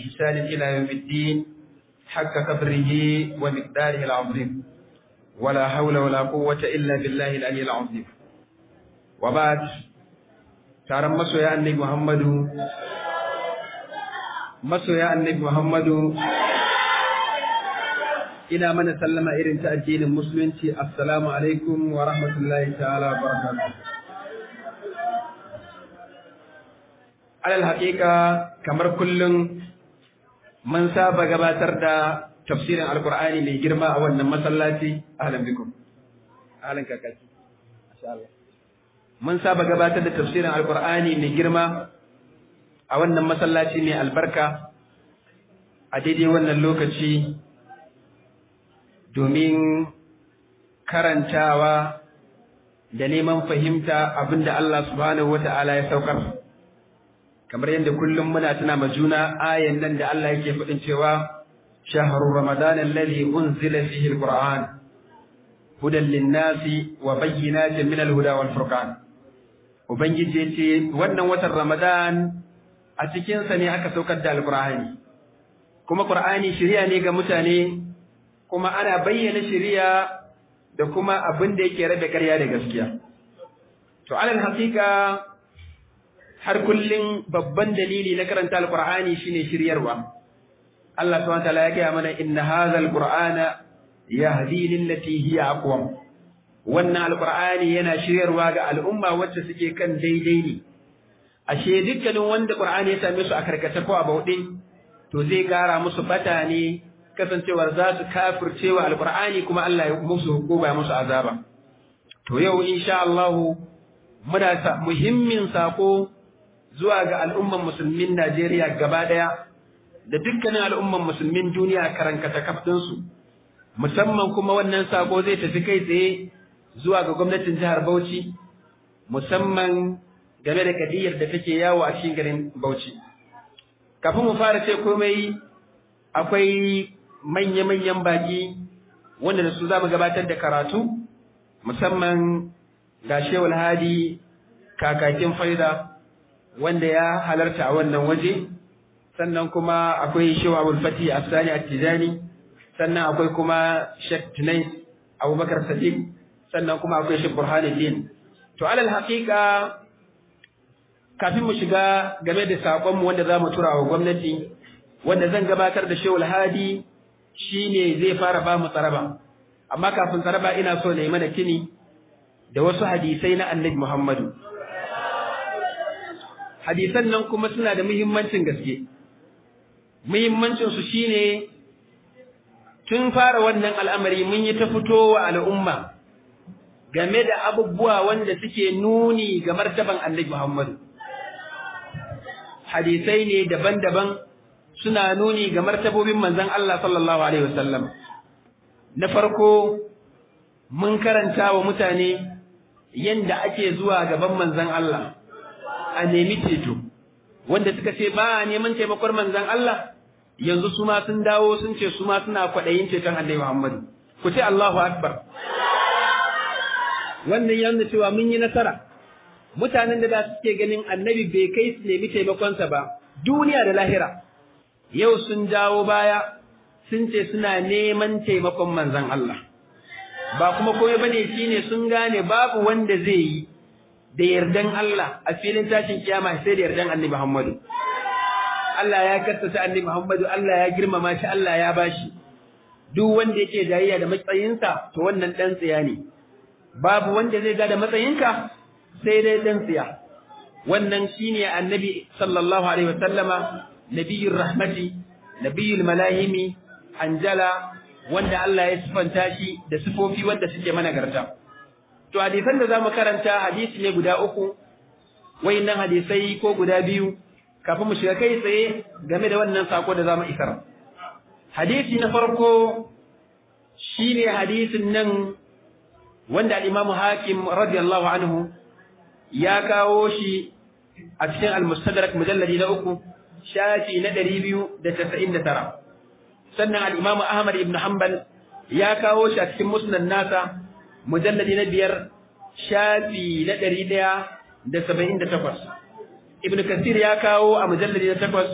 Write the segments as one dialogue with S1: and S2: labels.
S1: بإحسان إلى يوم الدين حق قدره ومقداره العظيم ولا حول ولا قوة إلا بالله العلي العظيم وبعد taron masoya annabi Muhammadu masoya annabi Muhammadu ina mana sallama irin ta addinin musulunci assalamu alaikum wa rahmatullahi ta'ala wa barakatuh alal haƙiƙa kamar kullum mun saba gabatar da tafsirin alkur'ani mai girma a wannan masallaci ahlan bikum ahlan kakaki masha Allah mun saba gabatar da tafsirin alkur'ani mai girma a wannan masallaci mai albarka a daidai wannan lokaci domin karantawa da neman fahimta abinda Allah subhanahu wata'ala ya saukar kamar yadda kullum muna tuna ma juna ayan nan da Allah yake faɗin cewa shahru ramadan alladhi unzila fihi alquran hudan lin-nasi wa bayyinatin min al-huda wal furqan ubangiji yace wannan watan ramadan a cikin sa ne aka saukar da alqur'ani kuma qur'ani shiriya ne ga mutane kuma ana bayyana shiriya da kuma abin da yake rabe ƙarya da gaskiya to alal haqiqa har kullum babban dalili na karanta alqur'ani shine shiryarwa Allah subhanahu wa ta'ala ya gaya mana inna hadha alqur'ana yahdi lillati hiya aqwam wannan alqur'ani yana shiryarwa ga al'umma wacce suke kan daidai ne ashe dukkanin wanda qur'ani ya same su a karkace ko a bauɗe to zai gara musu bata ne kasancewar za su kafircewa alqur'ani kuma Allah ya musu goba ya musu azaba to yau insha Allah muna sa muhimmin sako zuwa ga al'umman musulmin Najeriya gaba ɗaya da dukkanin al'umman musulmin duniya karankata kaftinsu, musamman kuma wannan sako zai tafi kai tsaye zuwa ga gwamnatin jihar Bauchi, musamman game da kadiyar da take yawo a cikin garin Bauchi. Kafin mu fara ce komai akwai manya-manyan baki wanda da su za mu gabatar da karatu, musamman ga Shewul Hadi kakakin faida. wanda ya halarta a wannan waje sannan kuma akwai shehu abul fati afsani at-tijani sannan akwai kuma shek tunais abubakar sadiq sannan kuma akwai shek burhanuddin to alal haqiqa kafin mu shiga game da sakon mu wanda zamu tura wa gwamnati wanda zan gabatar da shehu hadi shine zai fara ba mu tsaraba amma kafin tsaraba ina so na yi mana kini da wasu hadisai na annabi muhammadu hadisan nan kuma suna da muhimmancin gaske muhimmancin su shine tun fara wannan al'amari mun yi ta fitowa al'umma game da abubuwa wanda suke nuni ga martaban Annabi Muhammadu hadisai ne daban-daban suna nuni ga martabobin manzon Allah sallallahu alaihi wasallam na farko mun karanta wa mutane yanda ake zuwa gaban manzon Allah a nemi ceto wanda suka ce ba a neman taimakon manzon Allah yanzu su ma sun dawo sun ce su ma suna kwaɗayin ceton Annabi Muhammadu ku ce Allahu Akbar wannan ya nuna cewa mun yi nasara mutanen da da suke ganin Annabi bai kai su nemi taimakonsa ba duniya da lahira yau sun dawo baya sun ce suna neman taimakon manzon Allah ba kuma komai bane shine sun gane babu wanda zai yi da yardan Allah a filin tashin kiyama sai da yardan Annabi Muhammadu. Allah ya kassata Annabi Muhammadu, Allah ya girmama shi, Allah ya bashi. Duk wanda yake jayayya da matsayinsa, to wannan dan tsiya ne. Babu wanda zai ga da matsayinka sai dai dan tsiya. Wannan shine Annabi sallallahu alaihi wasallama, nabiyur rahmati, nabiyul malahimi, anjala wanda Allah ya sifanta shi da sifofi wanda suke managarta. To hadisan da zamu karanta hadisi ne guda uku, wayannan hadisai ko guda biyu kafin mu shiga kai tsaye game da wannan sako da zamu isar. Hadisi na farko shine hadisin nan wanda al-Imam Hakim radiyallahu anhu ya kawo shi a cikin al-Mustadrak mujalladi na uku shafi na 299 sannan al-Imam Ahmad ibn Hanbal ya kawo shi a cikin musnad nasa mujalladi na biyar shafi na ɗari ɗaya da saba'in da takwas. Ibn Kasir ya kawo a mujalladi na takwas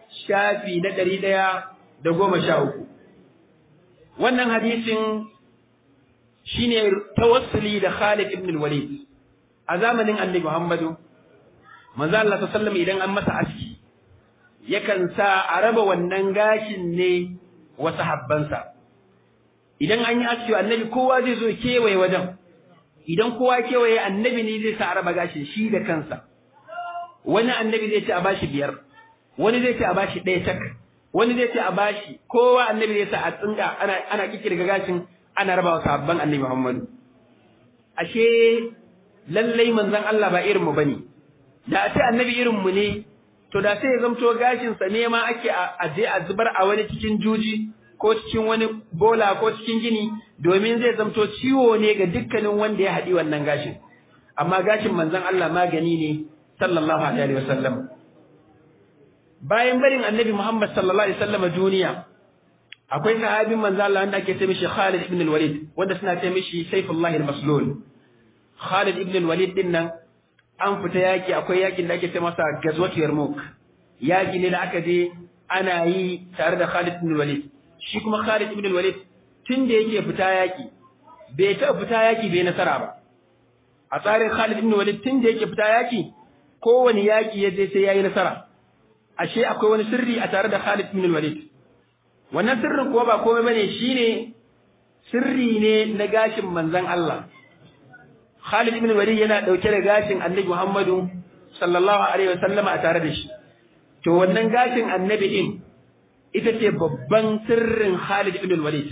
S1: shafi na ɗari ɗaya da goma sha uku. Wannan hadisin shi ne tawassuli da Khalid ibn Walid a zamanin Annabi Muhammadu, manzo Allah sallallahu idan an masa aski, yakan sa a raba wannan gashin ne wa sahabbansa. Idan an yi aski annabi kowa zai zo kewaye wajen, idan kowa kewaye annabi ne zai sa a raba gashin shi da kansa. Wani annabi zai ce a bashi biyar, wani zai ce a bashi ɗaya tak, wani zai ce a bashi kowa annabi zai sa a tsinga ana ana kikirga gashin ana raba wa sahabban annabi Muhammadu ashe lallai manzon Allah ba irin mu bane da a ce annabi irin mu ne to da sai ya zamto gashin sa ne ma ake a je a zubar a wani cikin juji ko cikin wani bola ko cikin gini domin zai zamto ciwo ne ga dukkanin wanda ya haɗi wannan gashin amma gashin manzon Allah magani ne sallallahu alaihi wasallam bayan barin annabi Muhammad sallallahu alaihi wasallam duniya akwai sahabin manzo Allah wanda ake ce mishi Khalid ibn al-Walid wanda suna ce mishi Saifullah al-Maslul Khalid ibn al-Walid din nan an fita yaki akwai yakin da ake ce masa Gazwat Yarmouk yaki ne da aka je ana yi tare da Khalid ibn al-Walid shi kuma Khalid ibn al-Walid tun da yake fita yaki bai taɓa fita yaki bai nasara ba a tsarin Khalid ibn al-Walid tun da yake fita yaki kowane yaki ya je sai yayi nasara ashe akwai wani sirri a tare da Khalid ibn al-Walid wannan sirrin kuwa ba komai bane shine sirri ne na gashin manzon Allah Khalid ibn al-Walid yana dauke da gashin Annabi Muhammadu sallallahu alaihi wasallama a tare da shi to wannan gashin Annabi din ita ce babban sirrin Khalid ibn al-Walid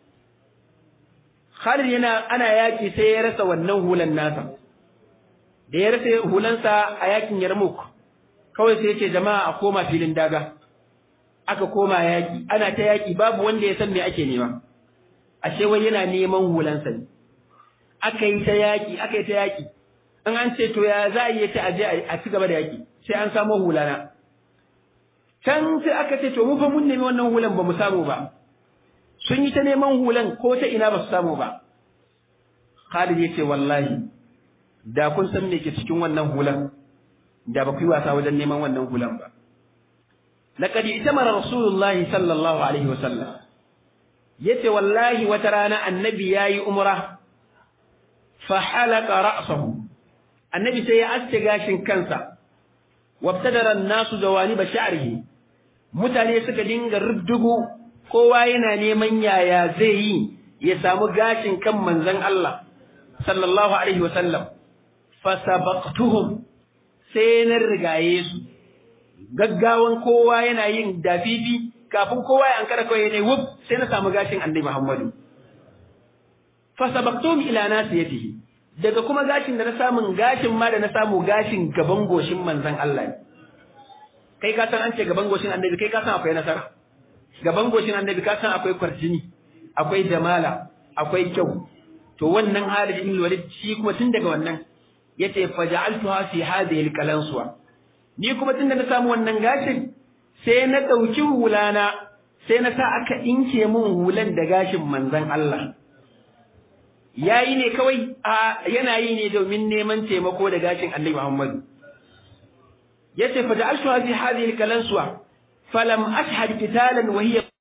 S1: Khalid yana ana yaki sai ya rasa wannan hulan nasa da ya rasa hulansa a yakin Yarmouk kawai sai ce jama'a a koma filin daga aka koma yaki ana ta yaki babu wanda ya san me ake nema ashe wai yana neman hulansa ne aka yi ta yaki aka yi ta yaki in an ce to ya za a yi ta aje a ci gaba da yaki sai an samu hulana can sai aka ce to mu fa mun nemi wannan hulan ba mu samu ba sun yi ta neman hulan ko ta ina ba su samu ba Khalid ya ce wallahi da kun san me ke cikin wannan hulan da ba ku yi wasa wajen neman wannan hulan ba. Laqad itamara Rasulullahi sallallahu alaihi wasallam yace wallahi wata rana annabi yayi umra fa halaka ra'sahu annabi sai ya aske gashin kansa wabtadara an-nasu jawaniba sha'rihi mutane suka dinga ruddugu kowa yana neman yaya zai yi ya samu gashin kan manzon Allah sallallahu alaihi wasallam fa sabaqtuhum sai na rigaye su gaggawan kowa yana yin dafifi kafin kowa ya ankara kawai ne wuf sai na samu gashin annabi Muhammadu fa sabaqtum ila nasiyatihi daga kuma gashin da na samun gashin ma da na samu gashin gaban goshin manzon Allah ne kai ka san an ce gaban goshin annabi kai ka san akwai nasara gaban goshin annabi ka san akwai kwarjini akwai jamala akwai kyau to wannan Halid ibn Walid shi kuma tun daga wannan yace faja'altuha fi hadhihi alqalanswa ni kuma tunda na samu wannan gashin sai na dauki hulana sai na sa aka inke min hulan da gashin manzon Allah yayi ne kawai a yana yi ne domin neman taimako da gashin Annabi Muhammad yace faja'altuha fi hadhihi alqalanswa falam ashhad qitalan wa hiya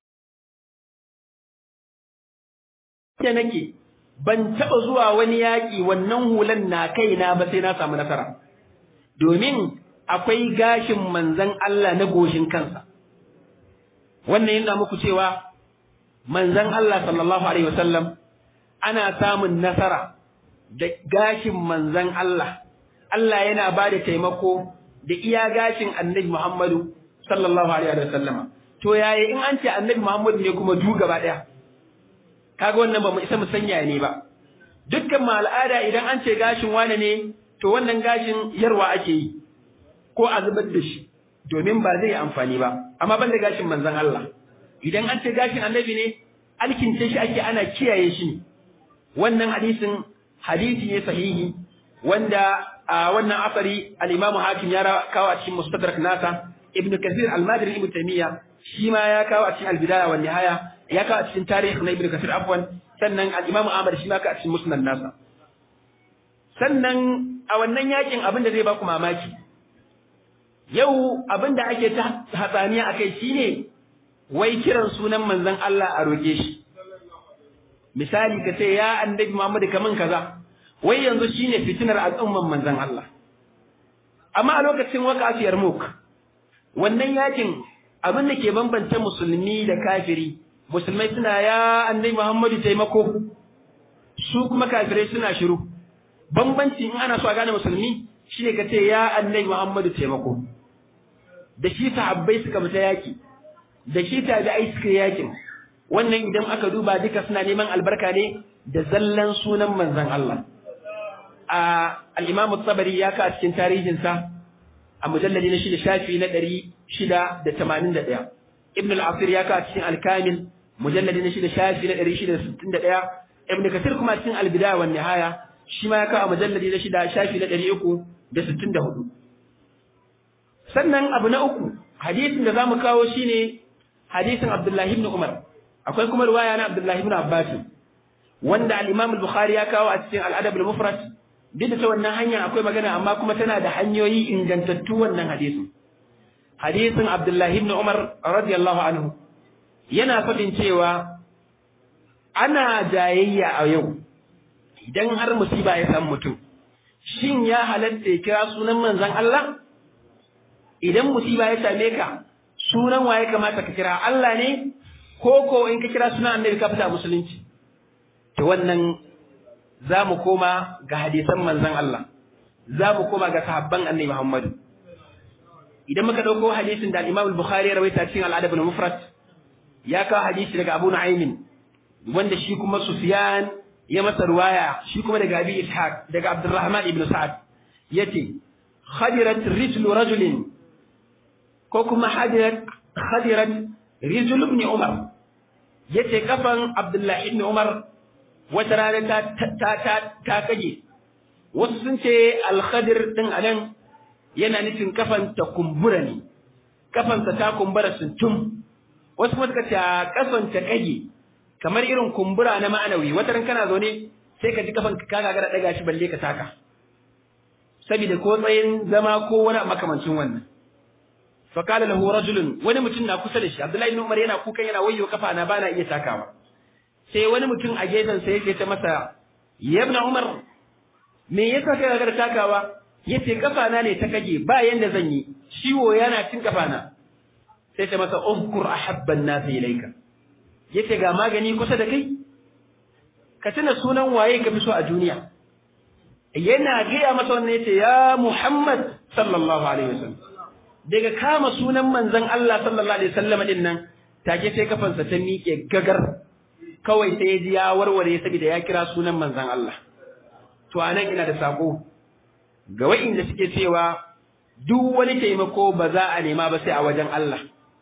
S1: nake ban taɓa zuwa wani yaƙi wannan hulan na kaina ba sai na samu nasara. Domin akwai gashin manzan Allah na goshin kansa. Wannan yana muku cewa manzan Allah sallallahu Alaihi wasallam ana samun nasara da gashin manzan Allah. Allah yana ba da taimako da iya gashin annabi Muhammadu sallallahu Alaihi wasallama. To yaya in an ce annabi Muhammadu ne kuma du gaba ɗaya. kaga wannan ba mu isa mu sanya ne ba dukkan mu al'ada idan an ce gashin wane ne to wannan gashin yarwa ake yi ko a zubar da shi domin ba zai amfani ba amma ban da gashin manzon Allah idan an ce gashin annabi ne alkince shi ake ana kiyaye shi ne wannan hadisin hadisi ne sahihi wanda a wannan asari al-Imam Hakim ya kawo a cikin Mustadrak nasa Ibn Kathir al-Madri Ibn Taymiyyah shi ma ya kawo a cikin al-Bidaya wa Nihaya ya kawo a cikin tarihi na Ibn Kathir afwan sannan al-Imam Ahmad shi ma ka a cikin Musnad nasa sannan a wannan yakin abin da zai ba ku mamaki yau abinda ake ta hatsaniya akai shine wai kiran sunan manzon Allah a roke shi misali ka ce ya annabi Muhammad kaman kaza wai yanzu shine fitinar al'umman manzon Allah amma a lokacin waqafiyar muk wannan yakin abin da ke bambance musulmi da kafiri musulmai suna ya annabi Muhammadu taimako su kuma kafirai suna shiru bambanci in ana so a gane musulmi shine ka ce ya annabi Muhammadu taimako da shi sahabbai suka fita yaki da shi tabi'ai suka yakin wannan idan aka duba duka suna neman albarka ne da zallan sunan manzon Allah a al-Imam tabari ya ka cikin tarihinsa a mujalladi na shida shafi na ɗari shida da tamanin da ɗaya. Ibn al-Asir ya kawo cikin Al-Kamil mujalladi na shida shafi na ɗari shida da sittin da ɗaya. Ibn Kasir kuma cikin Al-Bidaya wa Nihaya shi ma ya kawo mujalladi na shida shafi na ɗari uku da sittin da hudu. Sannan abu na uku hadisin da za mu kawo shi ne hadisin Abdullahi ibn Umar. Akwai kuma riwaya na Abdullahi ibn Abbas wanda al-Imam al-Bukhari ya kawo a cikin Al-Adab al-Mufrad duk da ta wannan hanya akwai magana amma kuma tana da hanyoyi ingantattu wannan hadisin hadisin Abdullahi ibn Umar radiyallahu anhu yana faɗin cewa ana jayayya a yau idan har musiba ya san mutum shin ya halatta ya kira sunan manzon Allah idan musiba ya same ka sunan waye kamata ka kira Allah ne ko ko in ka kira sunan annabi ka fita musulunci to wannan za mu koma ga hadisan manzan Allah, za mu koma ga sahabban annai Muhammadu. Idan muka ɗauko hadisin da Imam Bukhari ya rawaita cikin al'adab na Mufrat, ya kawo hadisi daga Abu Nu'aymin, wanda shi kuma Sufyan ya masa ruwaya, shi kuma daga Abi Ishaq, daga Abdurrahman ibn Sa'ad, yace khadirat rijlu rajulin ko kuma hadirat khadirat rijlu ibn Umar yace kafan Abdullah ibn Umar wata rana ta ta ta ta kage wasu sun ce alkhadir din anan yana nufin kafan ta kumbura ne kafan ta kumbura suntum wasu kuma suka ce kafan ta kage kamar irin kumbura na ma'anawi wata ran kana zaune sai ka ji kafan ka gagara daga shi balle ka taka saboda ko tsayin zama ko wani makamancin wannan fa qala lahu rajulun wani mutum na kusa da shi Abdullahi ibn Umar yana kukan yana wayyo kafa na bana iya takawa sai wani mutum a gefen sa yake ta masa ya ibn Umar me yasa kai ga takawa yace kafa na ne ta kage ba yanda zan yi ciwo yana cin kafa na sai ta masa uzkur ahabban nas ilayka yace ga magani kusa da kai ka tuna sunan waye ka fi so a duniya yana gaya masa wannan yace ya Muhammad sallallahu alaihi wasallam daga kama sunan manzon Allah sallallahu alaihi wasallam din nan take sai kafansa ta miƙe gagar kawai sai ya ji ya warware saboda ya kira sunan manzon Allah to anan ina da sako ga wa'inda suke cewa duk wani taimako ba za a nema ba sai a wajen Allah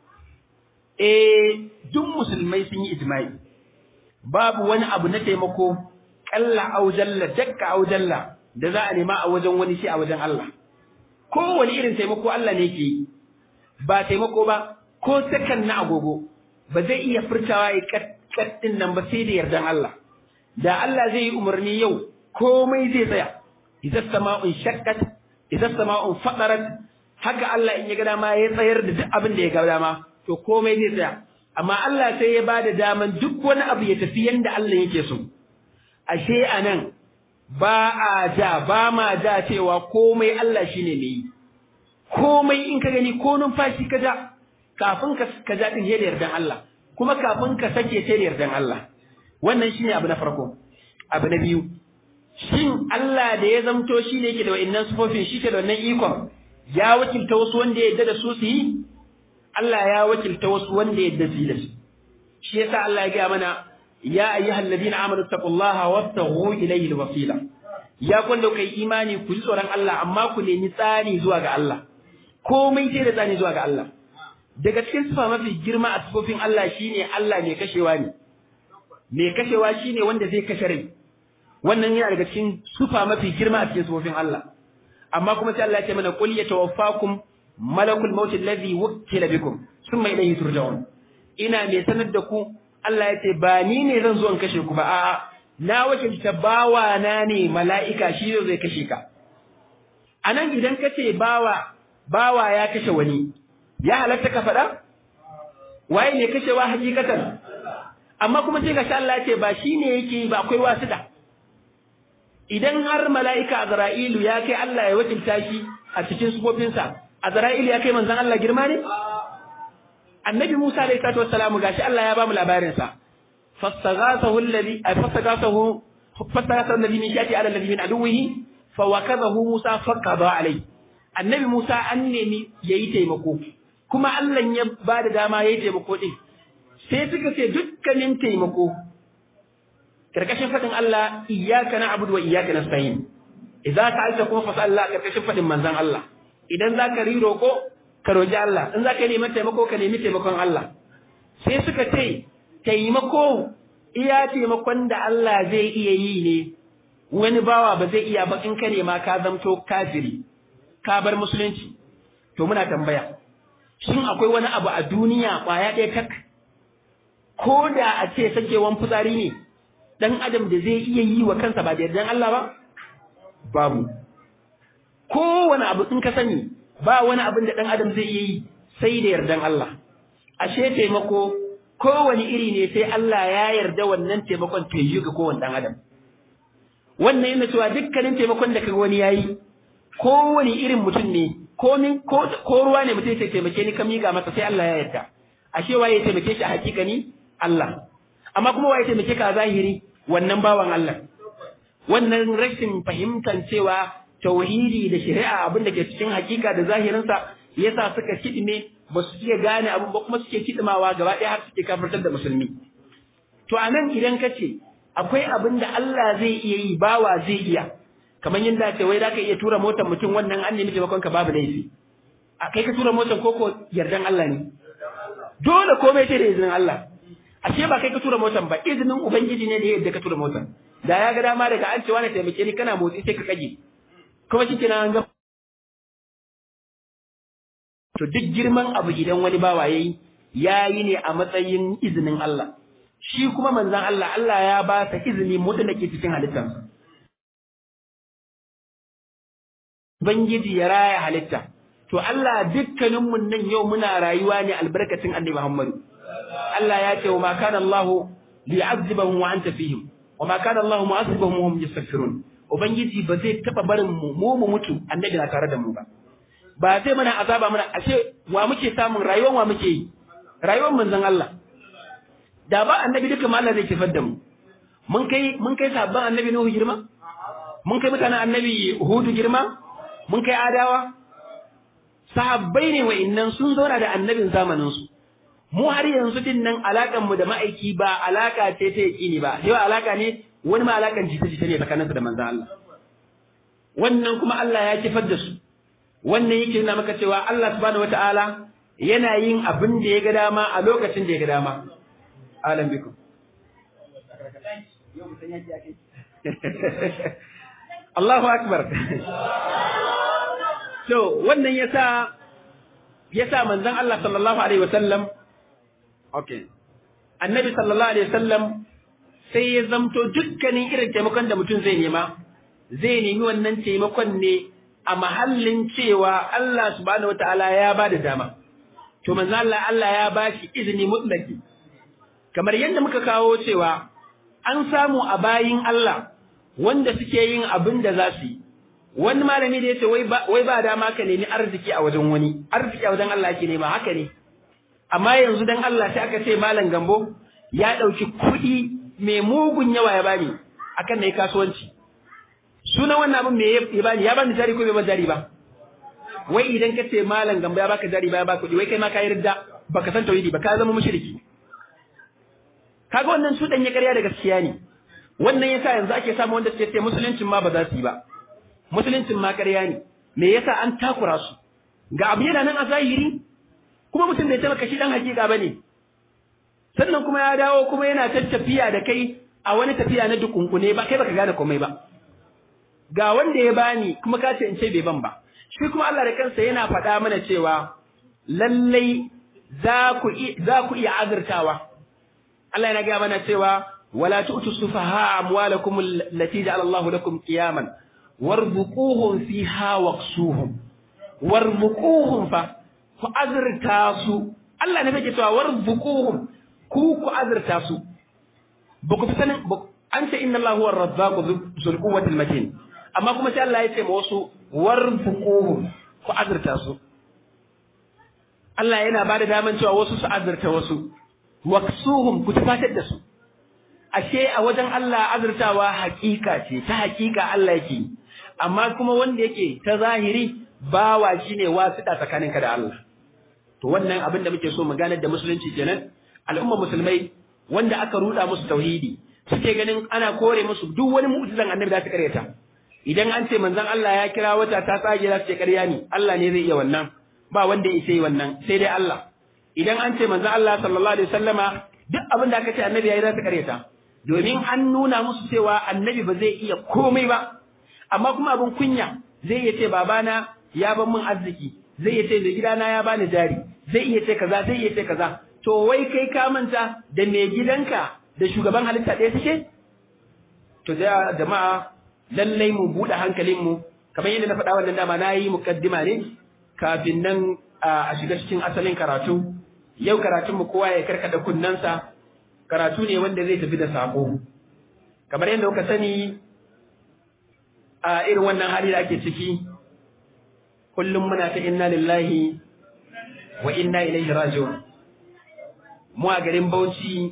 S1: eh duk musulmai sun yi ijma'i babu wani abu na taimako kalla au jalla dakka au jalla da za a nema a wajen wani shi a wajen Allah kowane irin taimako Allah ne ke yi ba taimako ba ko sakan na agogo ba zai iya furtawa ya kaddin nan ba sai da yardan Allah da Allah zai yi umarni yau komai zai tsaya idan sama'un shakkat idan sama'un fadarat haka Allah in ya ga dama ya tsayar da duk abin da ya ga dama to komai zai tsaya amma Allah sai ya bada daman duk wani abu ya tafi yanda Allah yake so ashe anan ba a ja ba ma ja cewa komai Allah shine mai yi komai in ka gani ko numfashi ka ja kafin ka ka ja din da yardan Allah kuma kafin ka sake sai da yardan Allah wannan shine abu na farko abu na biyu shin Allah da ya zamto shi ne yake da wa'annan sufofin shi ke da wannan ikon ya wakilta wasu wanda ya yarda da su su yi Allah ya wakilta wasu wanda ya yarda su yi da su shi yasa Allah ya gaya mana ya ayyuhal ladina amanu taqullaha wabtaghu ilayhi alwasila ya kwanda kai imani ku ji tsoron Allah amma ku nemi tsani zuwa ga Allah komai sai da tsani zuwa ga Allah daga cikin sifa mafi girma a sifofin Allah shine Allah mai kashewa ne mai kashewa shine wanda zai kashe rai wannan yana daga cikin sifa mafi girma a cikin sifofin Allah amma kuma sai Allah ya ce mana qul yatawaffakum malakul maut alladhi wukkila bikum thumma ilayhi turja'un ina mai sanar da ku Allah ya ce ba ni ne zan zo in kashe ku ba a'a na wakilta bawa na ne mala'ika shi zai kashe ka anan idan ka ce bawa bawa ya kashe wani ya halatta ka faɗa waye ne kashewa hakikatan amma kuma sai gashi Allah ce ba shine yake ba akwai wasuda idan har mala'ika Azra'ilu ya kai Allah ya wakilta shi a cikin sufofinsa Azra'ilu ya kai manzon Allah girma ne Annabi Musa alayhi salatu wassalamu gashi Allah ya ba mu labarin sa fastaghathahu alladhi fastaghathahu fastaghathahu alladhi min shati ala alladhi min aduwwihi fawakadahu Musa faqada alayhi Annabi Musa an nemi yayi taimako kuma Allah ya ba da dama yayi taimako din sai suka ce dukkanin taimako karkashin fadin Allah iyyaka na'budu wa iyyaka nasta'in idza ta'alta kuma fa Allah karkashin fadin manzon Allah idan zaka ri roko ka roki Allah in zaka nemi taimako ka nemi taimakon Allah sai suka ce taimako iya taimakon da Allah zai iya yi ne wani bawa ba zai iya ba in ka nema ka zamto kafiri ka bar musulunci to muna tambaya shin akwai wani abu a duniya kwaya ɗaya tak ko da a ce sakewan fitsari ne dan adam da zai iya yi wa kansa ba da yardan Allah ba babu kowane abu in ka sani ba wani abin da dan adam zai iya yi sai da yardan Allah ashe taimako kowane iri ne sai Allah ya yarda wannan taimakon ta yi ga kowane dan adam wannan yana cewa dukkanin taimakon da kaga wani yayi kowane irin mutum ne komin ko ruwa ne mutum sai taimake ni ka miƙa masa sai Allah ya yarda ashe waye taimake shi a hakikani Allah amma kuma waye taimake ka a zahiri wannan bawan Allah wannan rashin fahimtar cewa tauhidi da shari'a abin da ke cikin hakika da zahirinsa yasa suka kidime ba su iya gane abin ba kuma suke kidimawa gaba ɗaya har suke kafirtar da musulmi to anan idan ka ce akwai abin da Allah zai iya yi bawa zai iya kamar yadda ce wai zaka iya tura motar mutum wannan an nemi taimakon ka babu laifi a kai ka tura motar koko yardan Allah ne dole komai sai da izinin Allah ashe ba kai ka tura motar ba izinin ubangiji ne da yadda ka tura motar da ya ga dama daga an ce wani taimake ni kana motsi sai ka kage kuma shi kenan an ga to duk girman abu idan wani bawa yayi yayi ne a matsayin izinin Allah shi kuma manzon Allah Allah ya ba sa izini mutlaki cikin halittarsa Ubangiji ya raya halitta. To Allah dukkaninmu nan yau muna rayuwa ne albarkacin Annabi Muhammadu. Allah ya ce wa ma kana Allah li'azibahum wa anta fihim. Wa ma kana Allah mu'azibahum wa hum yastaghfirun. Ubangiji ba zai taba barin mu mu mu mutu Annabi na tare da mu ba. Ba zai mana azaba mana ashe wa muke samun rayuwar wa muke yi? Rayuwar manzon Allah. Da ba Annabi duka Allah zai kifar da mu. Mun kai mun kai sabban Annabi Nuhu girma? Mun kai mutanen Annabi Hudu girma? mun kai adawa sahabbai ne wa'annan sun zauna da annabin zamanin su mu har yanzu din nan alakan mu da ma'aiki ba alaka ce ta yaqini ba yau alaka ne wani ma alakan jita jita ne tsakaninsa da manzon Allah wannan kuma Allah ya kifar da su wannan yake nuna maka cewa Allah subhanahu wataala yana yin abin da ya ga dama a lokacin da ya ga dama alam bikum Allahu akbar So, wannan yasa yasa manzon Allah sallallahu alaihi wasallam okay. Annabi sallallahu alaihi wasallam sai ya zamto dukkanin irin taimakon da mutum zai nema zai nemi wannan taimakon ne a mahallin cewa Allah subhanahu wataala ya ba da dama. To manzon Allah Allah ya ba shi izini mutlaki. Kamar yadda muka kawo cewa an samu a bayin Allah wanda suke yin abin da za su yi wani malami da yace wai ba wai ba dama ka nemi arziki a wajen wani arziki a wajen Allah ake nema haka ne amma yanzu dan Allah sai aka ce malam gambo ya dauki kuɗi mai mugun yawa ya bani akan nayi kasuwanci sunan wannan abin me ya bani ya bani jari ko bai bani jari ba wai idan ka ce malam gambo ya baka jari ba ya baka kuɗi wai kai ma ka yarda baka san tauhidi ba ka zama mushriki kaga wannan su ya ƙarya da gaskiya ne wannan yasa yanzu ake samu wanda suke ce musuluncin ma ba za su yi ba musuluncin ma ƙarya ne me yasa an takura su ga abu yana nan a zahiri kuma mutum bai taɓa shi dan hakika bane sannan kuma ya dawo kuma yana tattafiya da kai a wani tafiya na dukunkune ba kai baka gane komai ba ga wanda ya bani kuma ka ce in ce bai ban ba shi kuma Allah da kansa yana faɗa mana cewa lallai za ku za ku iya azurtawa Allah yana gaya mana cewa wala tu'tu sufaha amwalakum allati ja'ala Allahu lakum qiyaman warzuquhum fiha waqsuhum warzuquhum fa ku azurta su Allah ne yake cewa warzuquhum ku ku azurta su ba ku fi sanin an ce inna Allah huwa ar-razzaqu dhul quwwati al-matin amma kuma sai Allah ya ce ma wasu warzuquhum ku azurta su Allah yana ba da daman cewa wasu su azurta wasu waksuhum ku tafatar da su ashe a wajen Allah azurtawa hakika ce ta hakika Allah yake amma kuma wanda yake ta zahiri bawa shine wasiɗa tsakaninka da Allah to wannan abin da muke so mu ganar da musulunci kenan al'umma musulmai wanda aka ruda musu tauhidi suke ganin ana kore musu duk wani mu'jizan annabi da su karyata idan an ce manzon Allah ya kira wata ta tsage za su ce ƙarya ne Allah ne zai iya wannan ba wanda ya yi wannan sai dai Allah idan an ce manzon Allah sallallahu alaihi wasallama duk abin da aka ce annabi yayi za su karyata domin an nuna musu cewa annabi ba zai iya komai ba amma kuma abin kunya zai iya ce babana ya ban min arziki zai iya ce da gidana ya bani jari zai iya ce kaza zai iya ce kaza to wai kai ka manta da mai gidanka da shugaban halitta ɗaya suke to da jama'a lallai mu buɗe hankalin mu kamar yadda na faɗa wannan dama na yi mukaddima ne kafin nan a shiga cikin asalin karatu yau karatunmu kowa ya karkada kunnansa karatu ne wanda zai tafi da sako kamar yadda kuka sani a irin wannan hali da ake ciki kullum muna ta inna lillahi wa inna ilaihi raji'un mu a garin Bauchi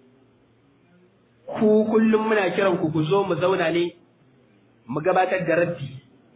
S1: ku kullum muna kiran ku ku zo mu zauna ne mu gabatar da raddi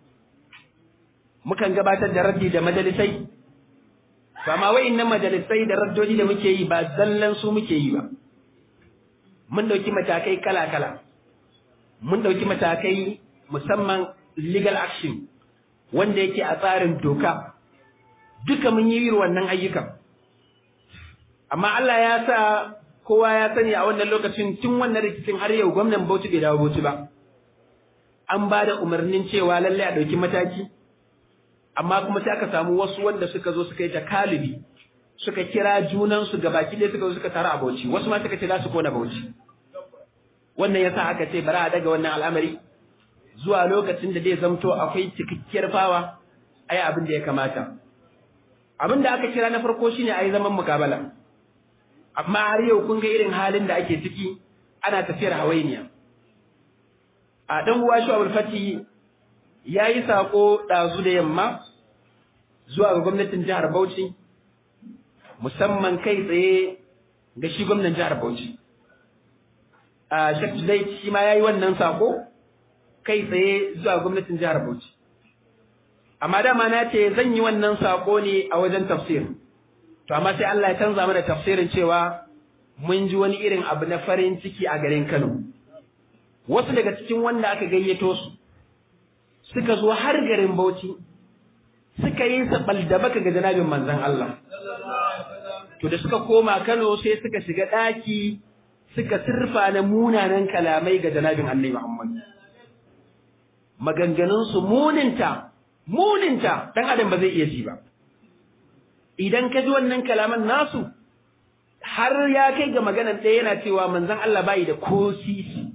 S1: mukan gabatar da raddi da majalisai to amma wa'annan majalisai da raddodi da muke yi ba zallan su muke yi ba mun dauki matakai kala-kala mun dauki matakai musamman legal action wanda yake a tsarin doka duka mun yi irin wannan ayyukan amma Allah ya sa kowa ya sani a wannan lokacin tun wannan rikicin har yau gwamnan Bauchi bai dawo Bauchi ba an ba da umarnin cewa lalle a dauki mataki amma kuma sai aka samu wasu wanda suka zo suka yi ta kalibi suka kira junansu ga baki ɗaya suka zo suka tara a Bauchi wasu ma suka ce za su kona Bauchi wannan yasa aka ce bari a daga wannan al'amari zuwa lokacin da zai zamto akwai cikakkiyar fawa ai abin da ya kamata abin da aka kira na farko shine ai zaman mukabala amma har yau kun ga irin halin da ake ciki ana tafiyar hawainiya a dan uwa shi Abdul Fati yayi sako dazu da yamma zuwa ga gwamnatin jihar Bauchi musamman kai tsaye ga shi gwamnatin jihar Bauchi a Sheikh Zai shi ma yayi wannan sako kai tsaye zuwa gwamnatin jihar Bauchi amma dama na ce zan yi wannan sako ne a wajen tafsir to amma sai Allah ya canza mana tafsirin cewa mun ji wani irin abu na farin ciki a garin Kano wasu daga cikin wanda aka gayyato su suka zo har garin Bauchi suka yi sabal da baka ga janabin manzon Allah to da suka koma Kano sai suka shiga daki suka sirfa na munanan kalamai ga janabin Annabi Muhammad maganganun su muninta muninta dan adam ba zai iya ji ba idan ka ji wannan kalaman nasu har ya kai ga maganar ɗaya yana cewa manzon Allah bai da ko sisi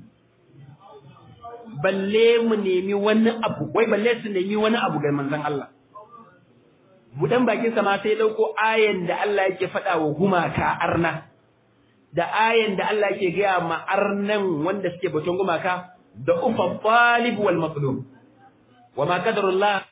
S1: balle mu nemi wani abu wai balle su nemi wani abu ga manzon Allah budan bakin sa ma sai dauko ayan da Allah yake faɗa wa gumaka arna da ayan da Allah yake gaya ma arnan wanda suke batun gumaka da ufa talib wal matlub wa ma qadarullah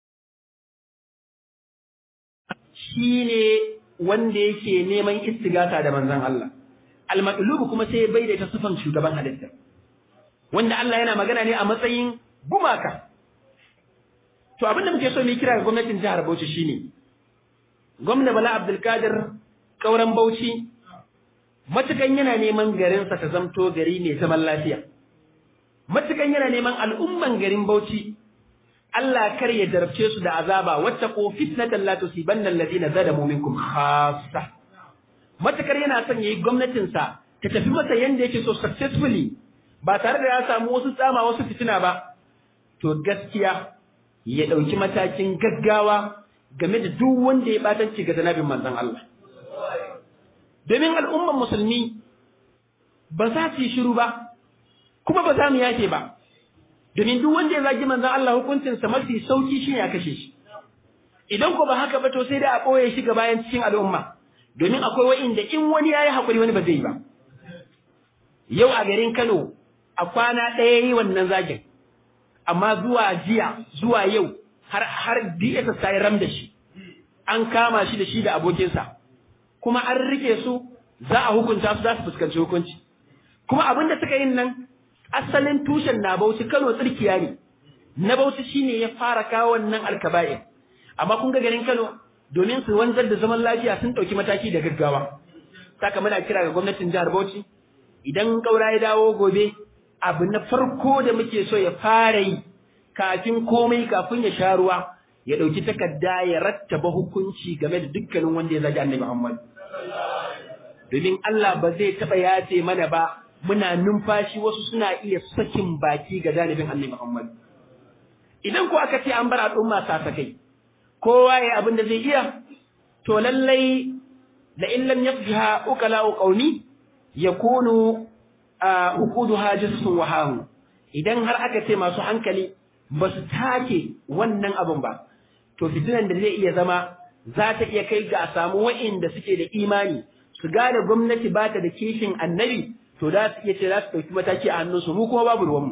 S1: shine wanda yake neman istigata da manzon Allah al matlub kuma sai bai da ta sifan shugaban halitta wanda Allah yana magana ne a matsayin gumaka to abin da muke so mu kira ga gwamnatin jihar Bauchi shine gwamna Bala Abdul Kadir kauran Bauchi matukan yana neman garin sa ta zamto gari mai zaman lafiya matukan yana neman al'umman garin Bauchi Allah kar ya jarabce su da azaba wattaqu fitnatan la tusibanna alladhina zalamu minkum khassa matukar yana son yayi gwamnatin sa ta tafi masa yanda yake so successfully ba tare da ya samu wasu tsama wasu fitina ba to gaskiya ya dauki matakin gaggawa game da duk wanda ya batanci ga zanabin manzon Allah domin al'umman musulmi ba za su yi shiru ba kuma ba za mu yake ba domin duk wanda ya zagi manzon Allah hukuncinsa mafi sauki shine ya kashe shi idan ko ba haka ba to sai da a ɓoye shi ga bayan cikin al'umma domin akwai wa'inda in wani ya yi haƙuri wani ba zai yi ba yau a garin Kano a kwana ɗaya yi wannan zagin amma zuwa jiya zuwa yau har har DSS ta yi ram da shi an kama shi da shi da abokinsa kuma an rike su za a hukunta su za su fuskanci hukunci kuma abin da suka yin nan asalin tushen na Bauchi Kano tsirkiya ne na Bauchi shine ya fara kawo wannan alkaba'in amma kun ga garin Kano domin su wanzar da zaman lafiya sun ɗauki mataki da gaggawa saka muna kira ga gwamnatin jihar Bauchi idan kaura ya dawo gobe abu na farko da muke so ya fara yi kafin komai kafin ya sha ruwa ya ɗauki takarda ya rattaba hukunci game da dukkanin wanda ya zagi annabi Muhammad domin Allah ba zai taɓa yace mana ba muna numfashi wasu suna iya sakin baki ga janibin annabi Muhammad idan ko aka ce an bar al'umma sasakai kowa ya abin da zai iya to lallai la in lam yafjiha ukala qaumi yakunu ukuduha jissun wahahu idan har aka ce masu hankali ba su take wannan abin ba to fitinan da zai iya zama za ta iya kai ga a samu wa'inda suke da imani su gane gwamnati ba ta da kishin annabi to za su iya ce za su ɗauki mataki a hannunsu mu kuma babu ruwanmu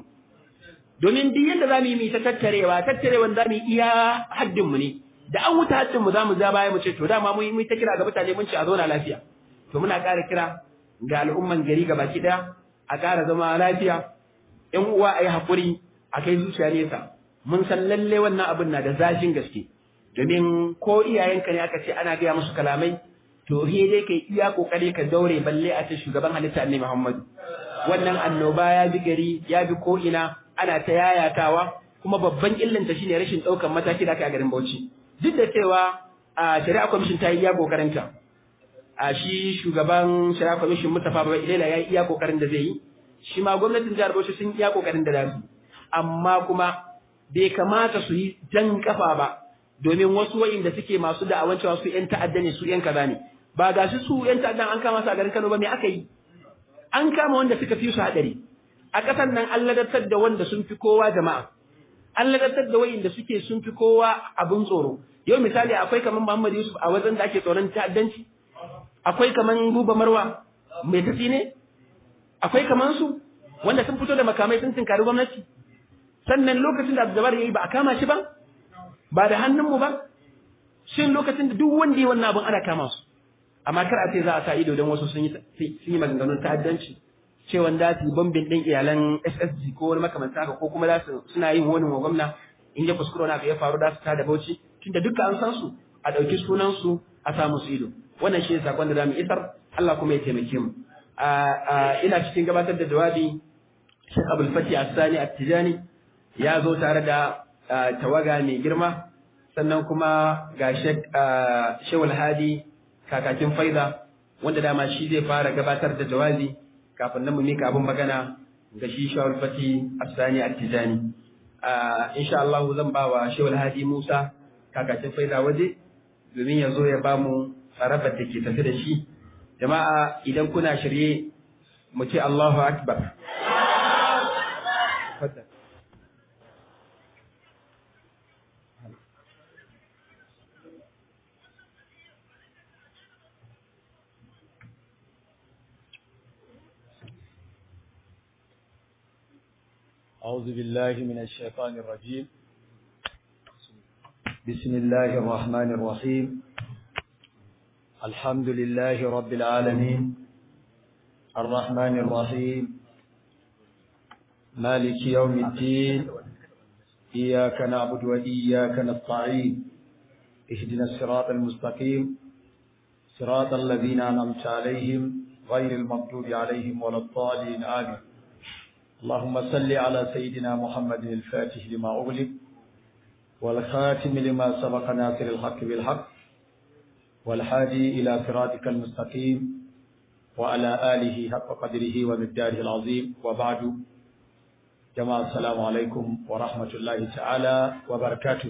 S1: domin duk yadda za mu yi mu ta tattarewa tattarewan za mu yi iya haddinmu ne da an wuta haddinmu za mu ja baya mu ce to dama mu yi ta kira ga mutane mun ce a zauna lafiya to muna ƙara kira ga al'umman gari ga baki ɗaya a ƙara zama lafiya ‘yan uwa a yi haƙuri a kai zuciya nesa mun san lalle wannan abin na da zafin gaske domin ko iyayenka ne aka ce ana gaya musu kalamai to he dai kai iya kokari ka daure balle a ce shugaban halitta annabi Muhammadu wannan annoba ya bi gari ya bi ko ina ana ta yayatawa kuma babban illanta shine rashin ɗaukan mataki da aka a garin Bauchi duk da cewa a shari'a commission ta yi iya kokarinta a shi shugaban shari'a commission Mustapha Baba Ilela ya yi iya kokarin da zai yi shi ma gwamnatin jihar Bauchi sun iya kokarin da za su amma kuma bai kamata su yi jan kafa ba domin wasu wa'inda suke masu da'awan cewa su ‘yan ta'adda ne su ‘yan kaza ne ba ga shi su ‘yan ta'addan an kama su a garin Kano ba me aka yi an kama wanda suka fi su haɗari a ƙasar nan an ladatar da wanda sun fi kowa jama'a an ladatar da wa'inda suke sun fi kowa abin tsoro yau misali akwai kamar Muhammad Yusuf a wajen da ake tsoron ta'addanci akwai kamar Buba Marwa mai tafi ne akwai kamar su wanda sun fito da makamai sun tinkari gwamnati sannan lokacin da Abdul ya yi ba a kama shi ba ba da hannunmu ba shin lokacin da duk wanda ya wannan abin ana kama su amma kar a ce za a sa ido don wasu sun yi sun yi maganganun ta'addanci cewa da su bombin din iyalan SSG ko wani makamanta haka ko kuma za su suna yin wani wa gwamna in ya kuskure na ya faru da su ta da bauchi tunda duka an san su a ɗauki sunan su a sa musu ido wannan shi ne sakon da zamu isar Allah kuma ya taimake mu ina cikin gabatar da jawabi Sheikh Abdul Fatih As-Sani At-Tijani ya zo tare da tawaga mai girma sannan kuma ga Shewul Hadi kakakin faida wanda dama shi zai fara gabatar da jawabi kafin nan mu mika abin magana ga shi Shewul Fati Asani Attijani insha Allah zan ba wa Shewul Hadi Musa kakakin faida waje domin ya zo ya ba mu tsarabar da ke tafi da shi jama'a idan kuna shirye mu ce Allahu Akbar
S2: أعوذ بالله من الشيطان الرجيم بسم الله الرحمن الرحيم الحمد لله رب العالمين الرحمن الرحيم مالك يوم الدين إياك نعبد وإياك نستعين اهدنا الصراط المستقيم صراط الذين أنعمت عليهم غير المغضوب عليهم ولا الضالين آمين اللهم صل على سيدنا محمد الفاتح لما أغلق والخاتم لما سبق ناصر الحق بالحق والحادي إلى صراطك المستقيم وعلى آله حق قدره ومقداره العظيم وبعد جماعة السلام عليكم ورحمة الله تعالى وبركاته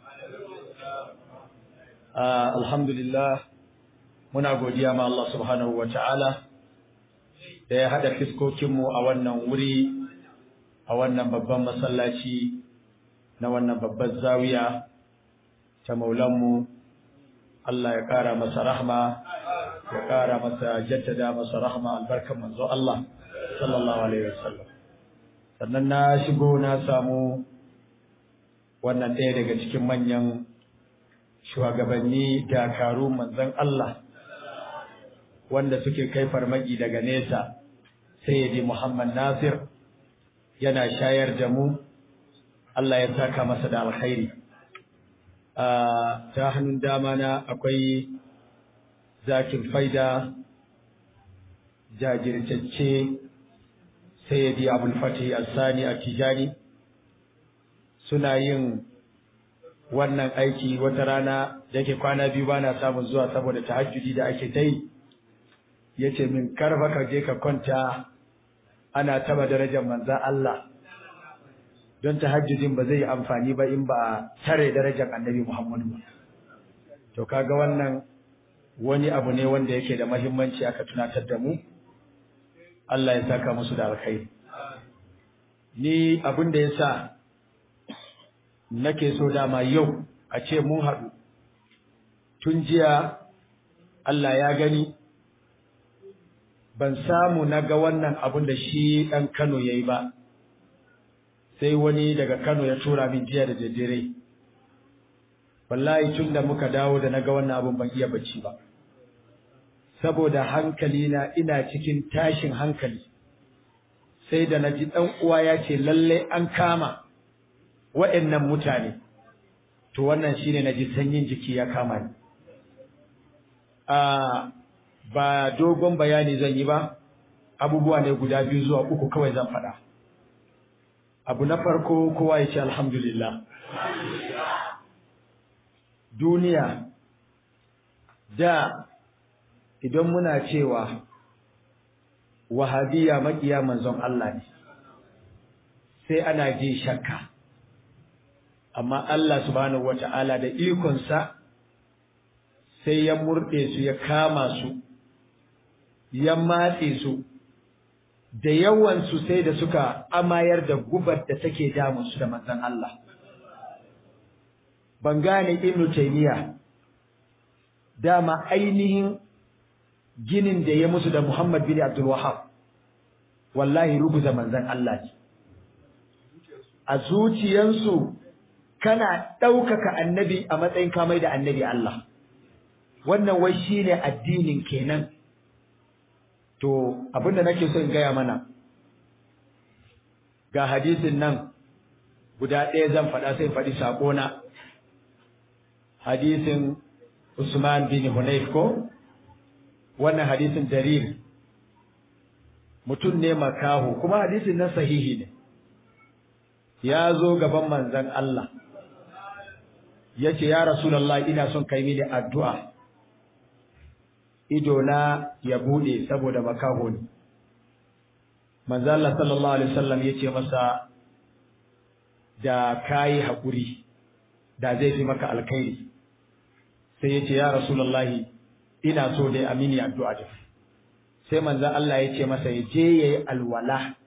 S2: آه الحمد لله muna godiya ma Allah subhanahu wa ta'ala da ya haɗa fiskokinmu a wannan wuri a wannan babban masallaci na wannan babban zawiya ta maulanmu Allah ya ƙara masa rahma ya ƙara masa jaddada masa rahma albarkan manzo Allah sallallahu alaihi wasallam sannan na shigo na samu wannan ɗaya daga cikin manyan shugabanni dakaru manzon Allah wanda suke kai farmaki daga nesa sayyidi Muhammad Nasir yana shayar da mu Allah ya saka masa da alkhairi ta hannun dama na akwai zakin faida jajirtacce sayyidi abul fatih al-sani at-tijani suna yin wannan aiki wata rana da yake kwana biyu bana samun zuwa saboda tahajjudi da ake ta yi yace min karfa ka je ka kwanta ana taba darajar manzon Allah don tahajjudin ba zai yi amfani ba in ba tare darajar annabi Muhammadu ba to kaga wannan wani abu ne wanda yake da muhimmanci aka tunatar da mu Allah ya saka musu da alkhairi ni abin da yasa nake so dama yau a ce mun haɗu tun jiya Allah ya gani ban samu na ga wannan abin da shi ɗan Kano ya yi ba sai wani daga Kano ya tura min jiya da daddare wallahi tun da muka dawo da na ga wannan abin ban iya bacci ba saboda hankali na ina cikin tashin hankali sai da naji dan uwa ya ce lalle an kama waɗannan mutane to wannan shine naji sanyin jiki ya kama ni a ba dogon bayani zan yi ba abubuwa ne guda biyu zuwa uku kawai zan faɗa abu na farko kowa ya ce alhamdulillah duniya da idan muna cewa wahabiya makiya manzon Allah ne sai ana ji shakka amma Allah subhanahu wata'ala da ikonsa sai ya murɗe su ya kama su ya matse su da yawan su sai da suka amayar da gubar da take damun su da manzon Allah ban gane Ibn Taymiyyah dama ainihin ginin da ya musu da Muhammad bin Abdul Wahhab wallahi rubuta manzon Allah ne a zuciyansu kana ɗaukaka annabi a matsayin kamai da annabi Allah wannan wai shine addinin kenan to abinda nake so in gaya mana ga hadisin nan guda ɗaya zan faɗa sai faɗi saƙona hadisin Usman bin Hunayf ko wannan hadisin jarir mutum ne makaho kuma hadisin nan sahihi ne ya zo gaban manzon Allah yace ya rasulullah ina son kai mini addu'a ido na ya bude saboda makaho ne manzon Allah sallallahu alaihi wasallam yace masa da kai hakuri da zai fi maka alkhairi sai yace ya rasulullah ina so dai amini addu'a da sai manzon Allah ya ce masa ya je yayi alwala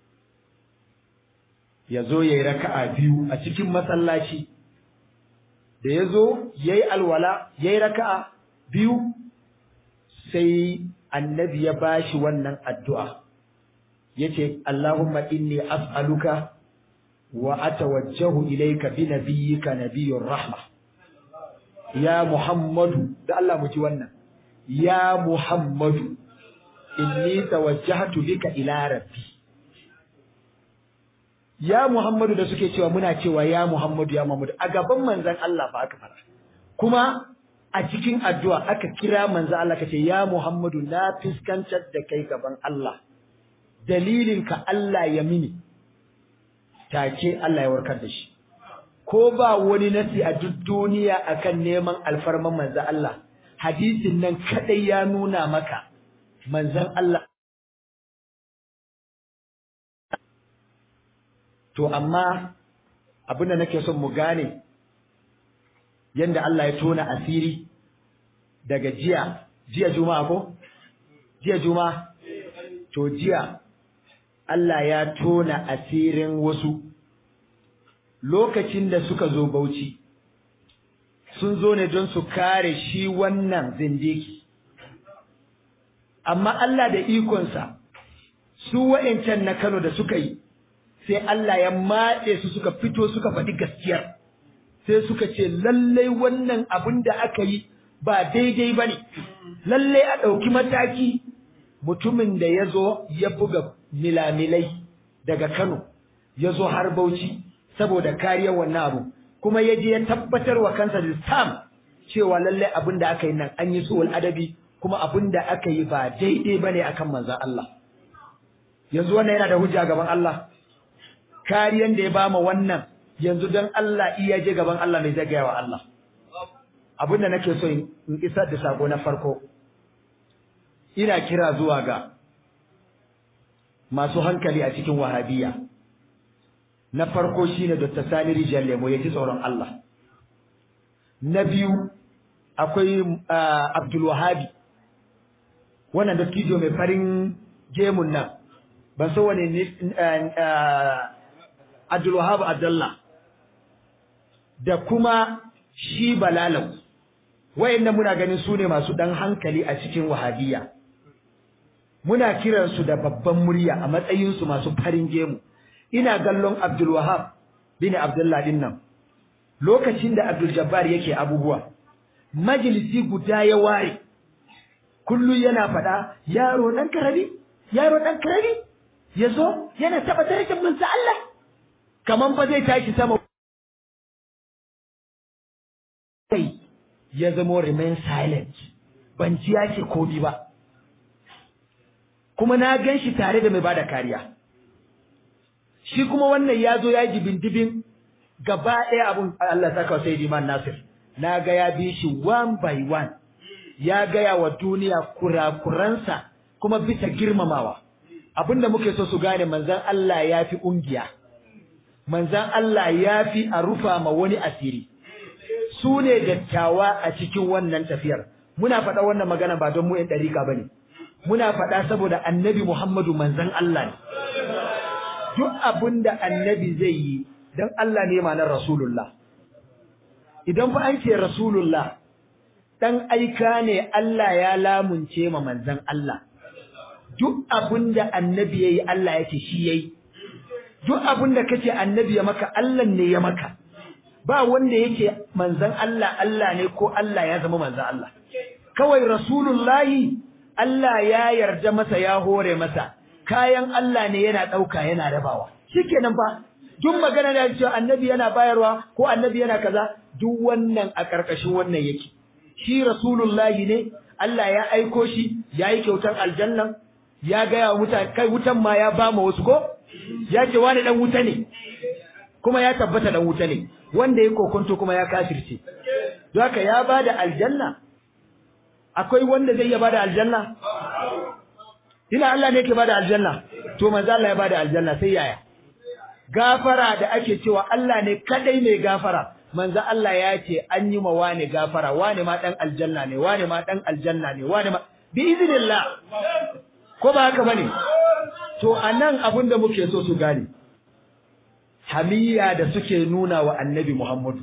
S2: ya zo yayi raka'a biyu a cikin masallaci da ya zo yayi alwala yayi raka'a biyu sai annabi ya bashi wannan addu'a yace Allahumma inni as'aluka wa atawajjahu ilayka bi nabiyyika nabiyyur rahma ya Muhammadu da Allah mu ji wannan ya Muhammadu inni tawajjahtu bika ila rabbi ya Muhammadu da suke cewa muna cewa ya Muhammadu ya Muhammadu a gaban manzon Allah fa aka fara kuma a cikin addu'a aka kira manzon Allah kace ya Muhammadu na fiskantar da kai gaban Allah dalilin ka Allah ya mini take Allah ya warkar da shi ko ba wani nasi a duk duniya akan neman alfarman manzon Allah hadisin nan kadai ya nuna maka manzon Allah to amma abinda nake son mu gane yanda Allah ya tona asiri daga jiya jiya juma'a ko jiya juma'a to jiya Allah ya tona asirin wasu lokacin da suka zo Bauchi sun zo ne don su kare shi wannan zindiki amma Allah da ikonsa su wa'ancan na Kano da suka yi sai Allah ya matse su suka fito suka faɗi gaskiyar sai suka ce lallai wannan abin da aka yi ba daidai ba ne lallai a ɗauki mataki mutumin da ya zo ya buga milamilai daga Kano ya zo har Bauchi saboda kariyar wannan abu kuma ya je ya tabbatar wa kansa da stam cewa lallai abin da aka yi nan an yi suwal adabi kuma abin da aka yi ba daidai ba ne akan manzan Allah yanzu wannan yana da hujja gaban Allah kariyan da ya bama wannan yanzu don Allah iya je gaban Allah mai zagaya wa Allah abinda nake so in isar da sako na farko ina kira zuwa ga masu hankali a cikin wahabiya na farko shine Dr. Sani Rijal Lemo ya ji tsoron Allah na biyu akwai Abdul Wahabi wannan dattijo mai farin gemun nan ban so wane ne Abdul Wahab Abdullah da kuma shi Balalau wayannan muna ganin su ne masu dan hankali a cikin wahabiyya muna kiran su da babban murya a matsayin su masu farin gemu ina gallon Abdul Wahab bin Abdullah din nan lokacin da Abdul Jabbar yake abubuwa majalisi guda ya ware kullu yana fada yaro dan karami yaro dan karami yazo yana taba darajar manzo Allah kaman fa zai tashi sama kai ya zama remain silent ban ji yake komi ba kuma na gan shi tare da mai bada kariya shi kuma wannan ya zo ya ji bindibin gaba ɗaya abun Allah saka sai Iman Nasir na ga ya bi shi one by one ya gaya wa duniya kurakuransa kuma bisa girmamawa abinda muke so su gane manzan Allah ya fi ƙungiya manzan Allah ya fi a rufa ma wani asiri su ne dattawa a cikin wannan tafiyar muna faɗa wannan magana ba don mu ‘yan ɗarika ba ne muna faɗa saboda annabi Muhammadu manzan Allah ne duk abin da annabi zai yi don Allah ne ma na Rasulullah idan fa an ce Rasulullah ɗan aika ne Allah ya lamunce ma manzan Allah duk abin da annabi ya yi Allah ya ce shi ya yi duk abin da kace annabi ya maka Allah ne ya maka ba wanda yake manzan Allah Allah ne ko Allah ya zama manzan Allah kawai rasulullahi Allah ya yarda masa ya hore masa kayan Allah ne yana dauka yana rabawa shikenan fa duk magana da cewa annabi yana bayarwa ko annabi yana kaza duk wannan a karkashin wannan yake shi rasulullahi ne Allah ya aiko shi yayi kyautar aljanna ya ga wa mutane kai wutan ma ya ba mu wasu ko ya ce wani dan wuta ne kuma ya tabbata dan wuta ne wanda ya kokonto kuma ya kafirce don haka ya bada aljanna akwai wanda zai iya bada aljanna ina Allah ne yake bada aljanna to manzo Allah ya bada aljanna sai yaya gafara da ake cewa Allah ne kadai mai gafara manzo Allah ya ce an yi ma wani gafara wani ma dan aljanna ne wani ma dan aljanna ne wani ma bi iznillah ko ba haka bane to anan abin da muke so su gane hamiya da suke nuna wa annabi Muhammadu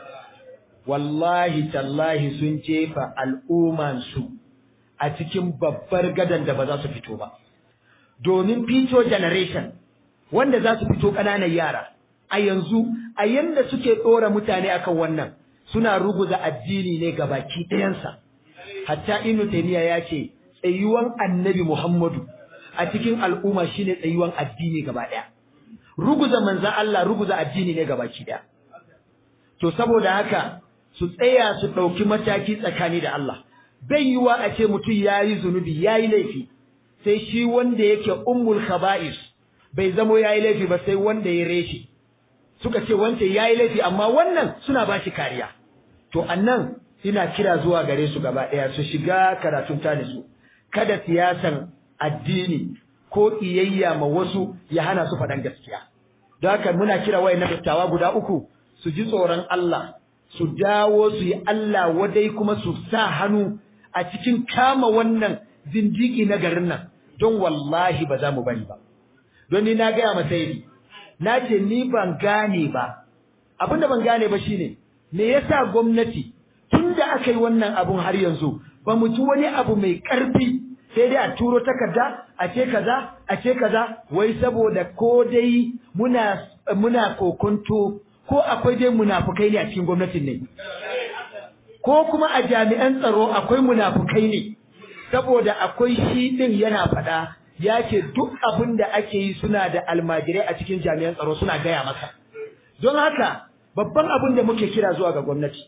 S2: wallahi tallahi sun jefa al'umman su a cikin babbar gadan da ba za su fito ba domin fito generation wanda za su fito ƙananan yara a yanzu a yanda suke ɗora mutane akan wannan suna ruguza addini ne ga baki ɗayansa hatta inu taymiya ya ce tsayuwan annabi Muhammadu a cikin al'umma shine tsayuwan addini gaba ɗaya ruguza manzan Allah ruguza addini ne gabaki daya to saboda haka su tsaya su dauki mataki tsakani da Allah bai yiwa a ce mutum yayi zunubi yayi laifi sai shi wanda yake ummul khaba'is bai zamo yayi laifi ba sai wanda ya reshi suka ce wance yayi laifi amma wannan suna bashi kariya to annan ina kira zuwa gare su gaba daya su shiga karatun tanisu kada siyasan addini ko iyayya ma wasu ya hana su faɗan gaskiya. Don haka muna kira wayan dattawa guda uku su ji tsoron Allah, su dawo su yi Allah wadai kuma su sa hannu a cikin kama wannan zindiki na garin nan, don wallahi ba za mu bari ba. Don ni na gaya masa yi, na ce ni ban gane ba, abin da ban gane ba shine, me yasa gwamnati da aka yi wannan abun har yanzu ba mu ji wani abu mai ƙarfi sai dai a turo takarda a ce kaza a ce kaza wai saboda ko dai muna muna kokonto ko akwai dai munafukai ne a cikin gwamnatin ne ko kuma a jami'an tsaro akwai munafukai ne saboda akwai shi din yana faɗa ya ce duk abin da ake yi suna da almajirai a cikin jami'an tsaro suna gaya masa don haka babban abin da muke kira zuwa ga gwamnati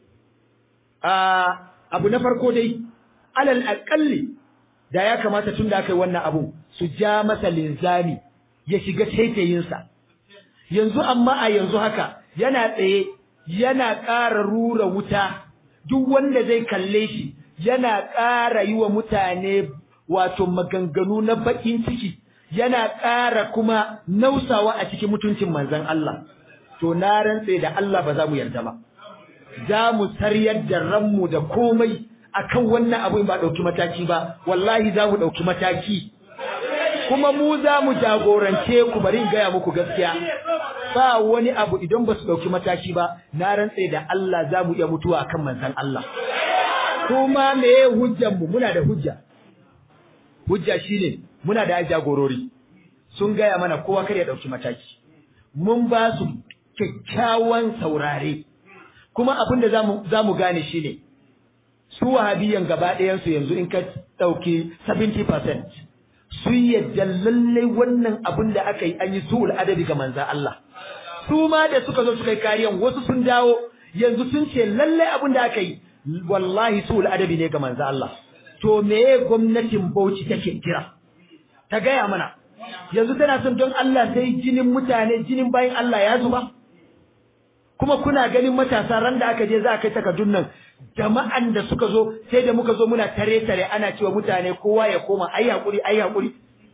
S2: abu na farko dai alal aƙalli da ya kamata tun da aka yi wannan abu su ja masa linzami ya shiga taitayinsa yanzu amma a yanzu haka yana tsaye yana ƙara rura wuta duk wanda zai kalle shi yana ƙara yi wa mutane wato maganganu na baƙin ciki yana ƙara kuma nausawa a cikin mutuncin manzon Allah to na rantse da Allah ba za mu yarda ba za mu saryar da ranmu da komai akan wannan abin ba ɗauki mataki ba wallahi za mu ɗauki mataki kuma mu za mu jagorance ku bari in gaya muku gaskiya ba wani abu idan ba su ɗauki mataki ba na rantse da Allah za mu iya mutuwa akan manzon Allah kuma meye hujjan mu muna da hujja hujja shine muna da jagorori sun gaya mana kowa kar ya ɗauki mataki mun ba su kyakkyawan saurare kuma abin da za mu gane shine su wahabiyan gaba ɗayansu yanzu in ka ɗauki 70% sun yadda lallai wannan abin da aka yi an yi su'ul adabi ga manzan Allah su ma da suka zo suka yi kariyan wasu sun dawo yanzu sun ce lallai abin da aka yi wallahi su'ul adabi ne ga manzan Allah to meye gwamnatin Bauchi take kira ta gaya mana yanzu tana son don Allah sai jinin mutane jinin bayan Allah ya zuba kuma kuna ganin matasa ran da aka je za a kai takardun nan jama'an da suka zo sai da muka zo muna tare tare ana cewa mutane kowa ya koma ai hakuri ai hakuri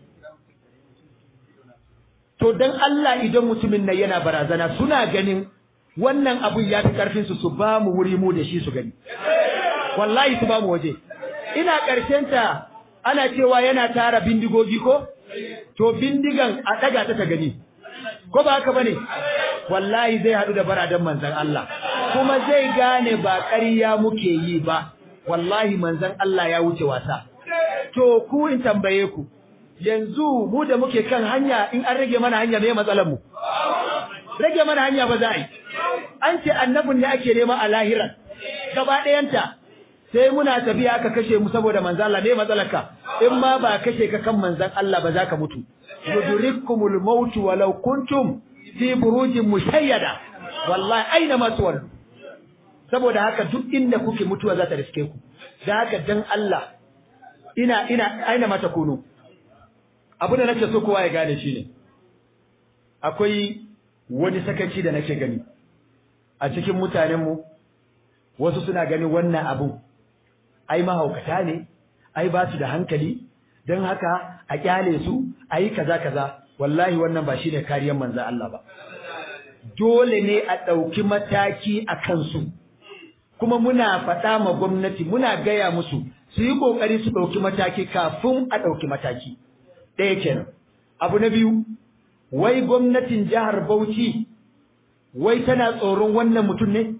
S2: to dan Allah idan mutumin nan yana barazana suna ganin wannan abun ya fi karfin su su ba mu wuri mu da shi su gani wallahi su ba mu waje ina karshen ta ana cewa yana tara bindigogi ko to bindigan a daga ta ta gani ko ba haka bane wallahi zai hadu da baradan manzon Allah kuma zai gane ba ƙarya muke yi ba wallahi manzon Allah ya wuce wasa to ku in tambaye ku yanzu mu da muke kan hanya in an rage mana hanya me matsalar mu rage mana hanya ba za a yi an ce annabin ne ake nema a lahira gaba ɗayanta sai muna tafiya aka kashe mu saboda manzon Allah ne matsalarka in ma ba kashe ka kan manzon Allah ba za ka mutu yudrikumul maut walau kuntum fi burujin mushayyada wallahi aina ma tuwallu saboda haka duk inda kuke mutuwa za ta riske ku da haka dan Allah ina ina aina mata kunu abu da nake so kowa ya gane shine akwai wani sakaci da nake gani a cikin mutanen mu wasu suna ganin wannan abu ai mahaukata ne ai ba su da hankali don haka a kyale su ayi kaza kaza wallahi wannan ba shine kariyar manzo Allah ba dole ne a ɗauki mataki a kansu kuma muna faɗa ma gwamnati muna gaya musu su yi ƙoƙari su ɗauki mataki kafin a ɗauki mataki ɗaya kenan abu na biyu wai gwamnatin jihar Bauchi wai tana tsoron wannan mutum ne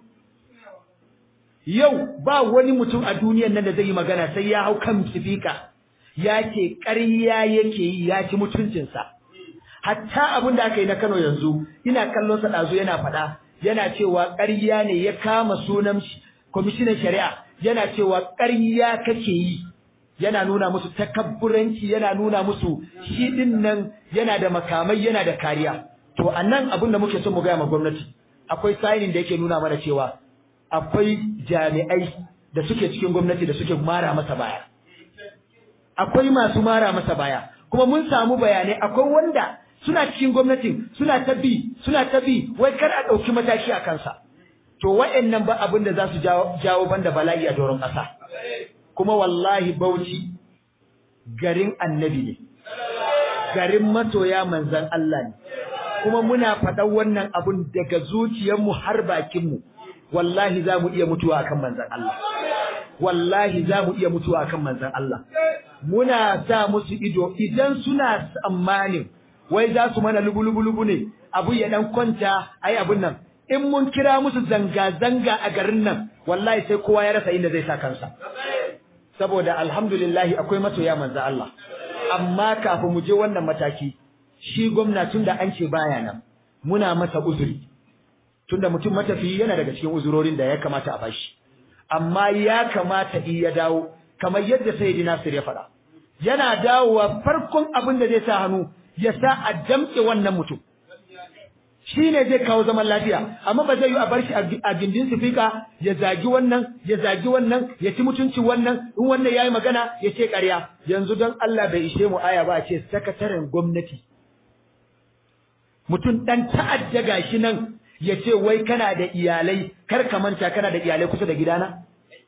S2: yau ba wani mutum a duniyar nan da zai yi magana sai ya hau kan sifika ya ce ƙarya yake yi ya ci mutuncinsa hatta abin da aka yi na Kano yanzu ina kallon sa dazu yana faɗa yana cewa ƙarya ne ya kama sunan kwamishinan shari'a yana cewa ƙarya kake yi yana nuna musu takabburanci yana nuna musu shi din nan yana da makamai yana da kariya to anan abin da muke son mu gaya ma gwamnati akwai signing da yake nuna mana cewa akwai jami'ai da suke cikin gwamnati da suke mara masa baya akwai masu mara masa baya kuma mun samu bayanai akwai wanda suna cikin gwamnatin suna ta bi suna ta bi wai kar a ɗauki mataki a kansa to wa'annan ba abin da za su jawo banda bala'i a doron ƙasa kuma wallahi bauchi garin annabi ne garin masoya manzan Allah ne kuma muna faɗan wannan abun daga zuciyarmu har bakinmu wallahi za mu iya mutuwa akan manzan Allah wallahi za mu iya mutuwa akan manzan Allah muna sa musu ido idan suna tsammanin wai za su mana lubu-lubu-lubu ne abu ya dan kwanta ai abun nan in mun kira musu zanga-zanga a garin nan wallahi sai kowa ya rasa inda zai sa kansa saboda alhamdulillah akwai masoya manzo Allah amma kafin mu je wannan mataki shi gwamna tunda an ce baya nan muna masa uzuri tunda mutum matafiyi yana daga cikin uzurorin da ya kamata a bashi amma ya kamata in ya dawo kamar yadda sayyidi Nasir ya faɗa yana dawowa farkon abin da zai sa hannu ya sa a damƙe wannan mutum shi ne zai kawo zaman lafiya amma ba zai yi a bar shi a gindin sifika ya zagi wannan ya zagi wannan ya ci mutunci wannan in wannan yayi magana ya ce ƙarya yanzu don Allah bai ishe mu aya ba a ce sakataren gwamnati mutum dan ta'adda gashi nan ya ce wai kana da iyalai kar ka manta kana da iyalai kusa da gidana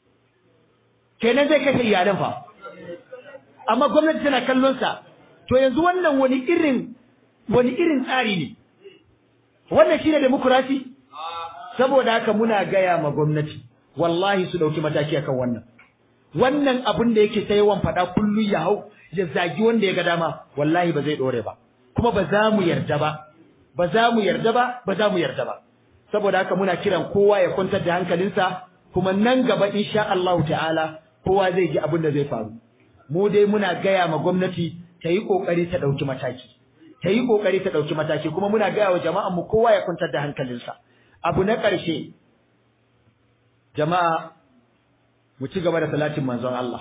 S2: kenan zai kashe iyalan fa amma gwamnati tana kallon sa to yanzu wannan wani irin wani irin tsari ne wannan shine demokrasi saboda haka muna gaya ma gwamnati wallahi su dauki mataki akan wannan wannan abin da yake ta yawan fada kullu ya hau ya zagi wanda ya ga dama wallahi ba zai dore ba kuma ba za mu yarda ba ba za mu yarda ba ba za mu yarda ba saboda haka muna kiran kowa ya kwantar da hankalinsa kuma nan gaba insha Allah ta'ala kowa zai ji abin da zai faru mu dai muna gaya ma gwamnati ta yi kokari ta dauki mataki ta yi kokari ta dauki mataki kuma muna gaya wa jama'an mu kowa ya kwantar da hankalinsa abu na ƙarshe jama'a mu ci gaba da salatin manzon Allah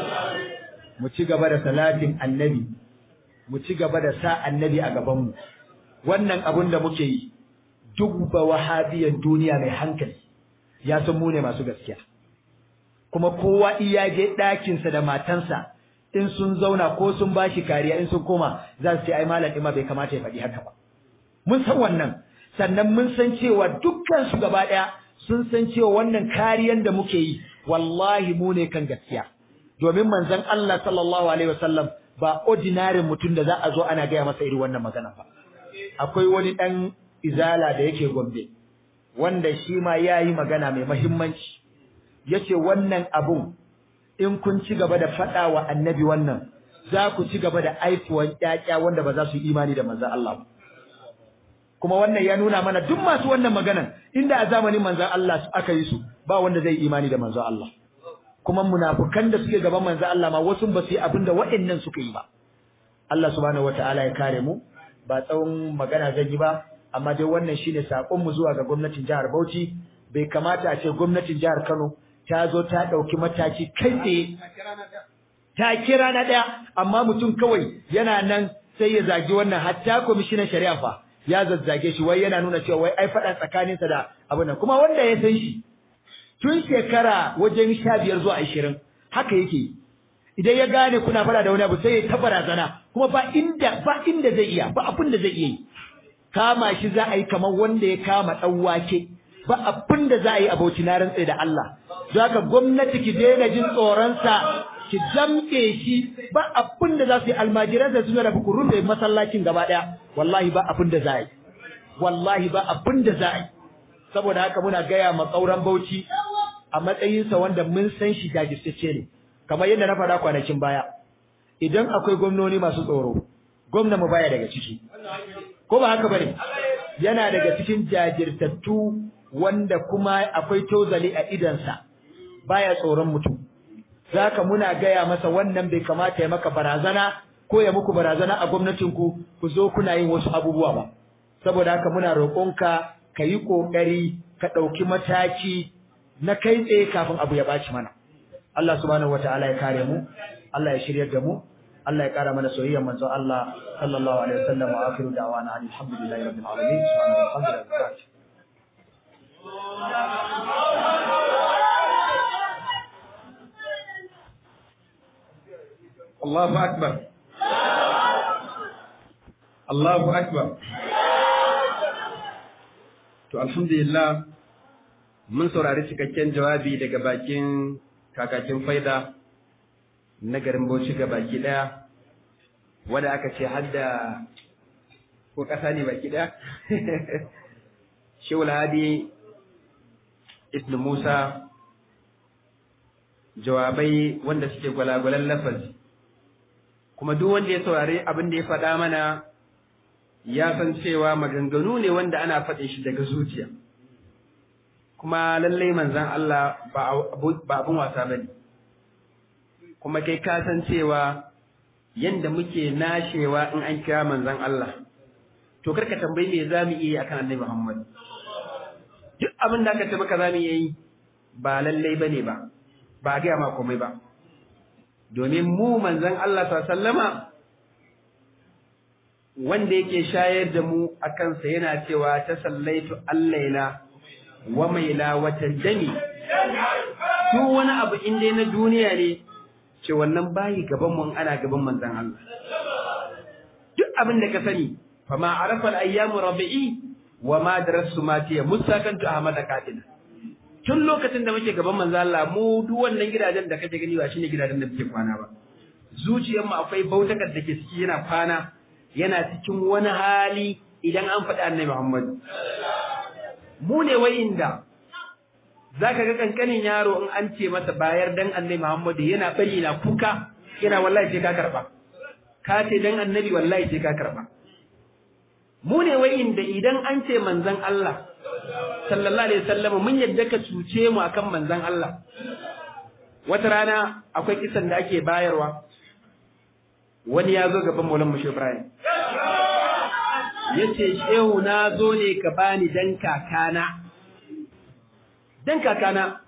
S2: mu ci gaba da salatin annabi mu ci gaba da sa annabi a gaban mu wannan abun da muke yi duk ba wahabiyan duniya mai hankali ya san mu ne masu gaskiya kuma kowa iya je ɗakinsa da matansa in sun zauna ko sun bashi kariya in sun koma za su ce ai malam ima bai kamata ya faɗi haka ba mun san wannan sannan mun san cewa dukkan su gaba ɗaya sun san cewa wannan kariyan da muke yi wallahi mu ne kan gaskiya domin manzon Allah sallallahu alaihi wasallam ba ordinary mutum da za a zo ana gaya masa irin wannan magana ba akwai wani ɗan izala da yake gombe wanda shi ma ya yi magana mai mahimmanci ya ce wannan abun in kun ci gaba da faɗa wa annabi wannan za ku ci gaba da aifuwan ƴaƴa wanda ba za su yi imani da manzan Allah ba kuma wannan ya nuna mana duk masu wannan maganan inda a zamanin manzan Allah aka yi su ba wanda zai imani da manzan Allah kuma munafukan da suke gaban manzan Allah ma wasu ba su yi abin da waɗannan suka yi ba Allah subhanahu wataala ya kare mu ba tsawon magana zan yi ba amma dai wannan shine sakon mu zuwa ga gwamnatin jihar Bauchi bai kamata a ce gwamnatin jihar Kano ta zo ta dauki mataki kai tsaye ta kira na daya amma mutum kawai yana nan sai ya zagi wannan hatta kwamishinan shari'a fa ya zazzage shi wai yana nuna cewa wai ai faɗa tsakaninsa da abin nan kuma wanda ya san shi tun shekara wajen sha biyar zuwa ashirin haka yake idan ya gane kuna fara da wani abu sai ya ta barazana kuma ba inda ba inda zai iya ba abin da zai iya yi kama shi za a yi kamar wanda ya kama dan wake ba abin da za a yi a bauchi na rantsa da Allah zaka gwamnati ki daina jin tsoron sa ki jamke shi ba abin da za su yi almajiran da suna da ku rufe masallacin gaba daya wallahi ba abin da za a yi wallahi ba abin da za a yi saboda haka muna gaya ma tsauran bauchi a matsayinsa wanda mun san shi jajirtacce ne kamar yadda na faɗa kwanakin baya idan akwai gwamnoni masu tsoro gwamna mu baya daga ciki ko ba haka bane yana daga cikin jajirtattu wanda kuma akwai tozali a idansa baya tsoron mutum zaka muna gaya masa wannan bai kamata ya maka barazana ko ya muku barazana a gwamnatinku ku zo kuna yin wasu abubuwa ba saboda haka muna roƙonka ka yi ƙoƙari ka ɗauki mataki na kai tsaye kafin abu ya ɓaci mana Allah subhanahu wataala ya kare mu Allah ya shiryar da mu Allah ya kara mana soyayyar manzon Allah sallallahu alaihi wasallam wa akhiru da'wana alhamdulillahi rabbil alamin subhanahu wa ta'ala
S1: Allahu akbar Allahu akbar To alhamdulillah mun saurari cikakken jawabi daga bakin kakakin faida na garin Bauchi ga baki daya wanda aka ce hadda ko kasa ne baki daya Shehul Hadi Ibn Musa jawabai wanda suke gwalagwalan lafazi kuma duk wanda ya saurari abin da ya faɗa mana ya san cewa maganganu ne wanda ana faɗin shi daga zuciya kuma lallai manzan Allah ba abun wasa ba ne kuma kai ka san cewa yanda muke nashewa in an kira manzan Allah to karka tambayi me za mu iya akan annabi Muhammad duk abin da aka ce maka za mu iya yi ba lallai ba ne ba ba gaya ma komai ba domin mu manzan Allah sallama wanda yake shayar da mu a kansa yana cewa ta sallaitu allaila wa maila wata jami duk wani abu inda na duniya ne ce wannan bayi gaban mun ana gaban manzan Allah duk abin da ka sani fa ma arafa al-ayyamu rabi'i wa ma darasu ma tiya musakantu ahmad qatina tun lokacin da muke gaban manzan Allah mu duk wannan gidajen da kake gani ba shine gidajen da muke kwana ba zuciyar mu akwai bautakar da ke ciki yana kwana yana cikin wani hali idan an faɗi annabi Muhammad mu ne wayinda zaka ga kankanin yaro in an ce masa bayar dan annabi Muhammad yana bari na kuka yana wallahi sai ka karba ka ce dan annabi wallahi sai ka karba mu ne wayinda idan an ce manzon Allah sallallahu alaihi wasallam mun yadda ka cuce mu akan manzon Allah wata rana akwai kisan da ake bayarwa wani ya zo gaban Maulan Mushe Ibrahim yace shehu na zo ne ka bani dan kakana dan kakana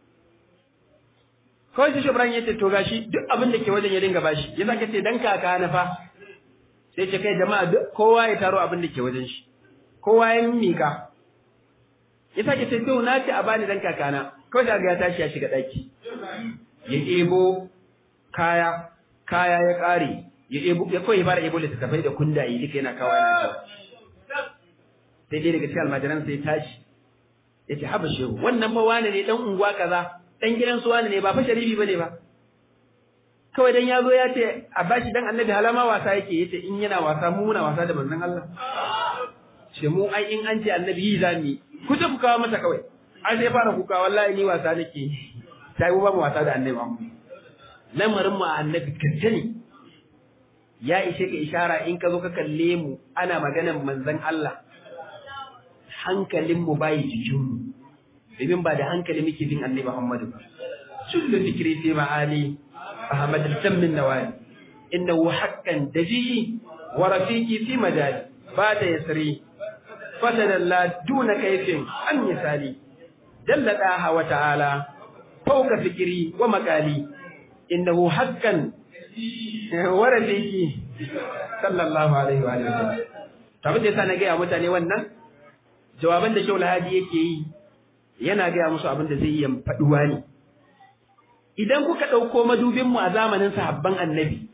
S1: kawai shi Ibrahim yace to gashi duk abin da ke wajen ya dinga bashi ya zaka ce dan kakana fa sai ce kai jama'a duk kowa ya taro abin da ke wajen shi kowa ya mika ya sake ce to na ce a bani dan kakana kawai da ya tashi ya shiga daki ya ebo kaya kaya ya kare ya ebo ya kawai fara ebo littattafai da kundaye duka yana kawo yana kawo sai dai daga cikin almajiran sai tashi ya ce haba shehu wannan fa wane ne dan unguwa kaza dan gidan su wane ne ba fa sharifi bane ba kawai dan ya zo ya ce a bashi dan annabi halama wasa yake yace in yana wasa mu muna wasa da manzon Allah ce mu ai in an ce annabi yi zami ku ta ku kawo masa kawai ai sai fara kuka wallahi ni wasa nake sai ba mu wasa da annabi amma lamarin mu annabi kace ya ishe ka ishara in ka zo ka kalle mu ana maganar manzon Allah hankalin mu bai jikin mu domin ba da hankali muke bin annabi Muhammadu ba kullu fikri fi ma'ali ahmad al-tammin nawali innahu haqqan daji wa rafiqi fi majali ba da yasri fatadalla duna kaifin an misali dallada wa ta'ala fawqa fikri wa maqali innahu haqqan wa rafiqi sallallahu alaihi wa sallam tabbata yasa na ga mutane wannan jawaban da Shaul Hadi yake yi yana ga musu abin da zai yi faduwa ne idan kuka dauko madubin mu a zamanin sahabban annabi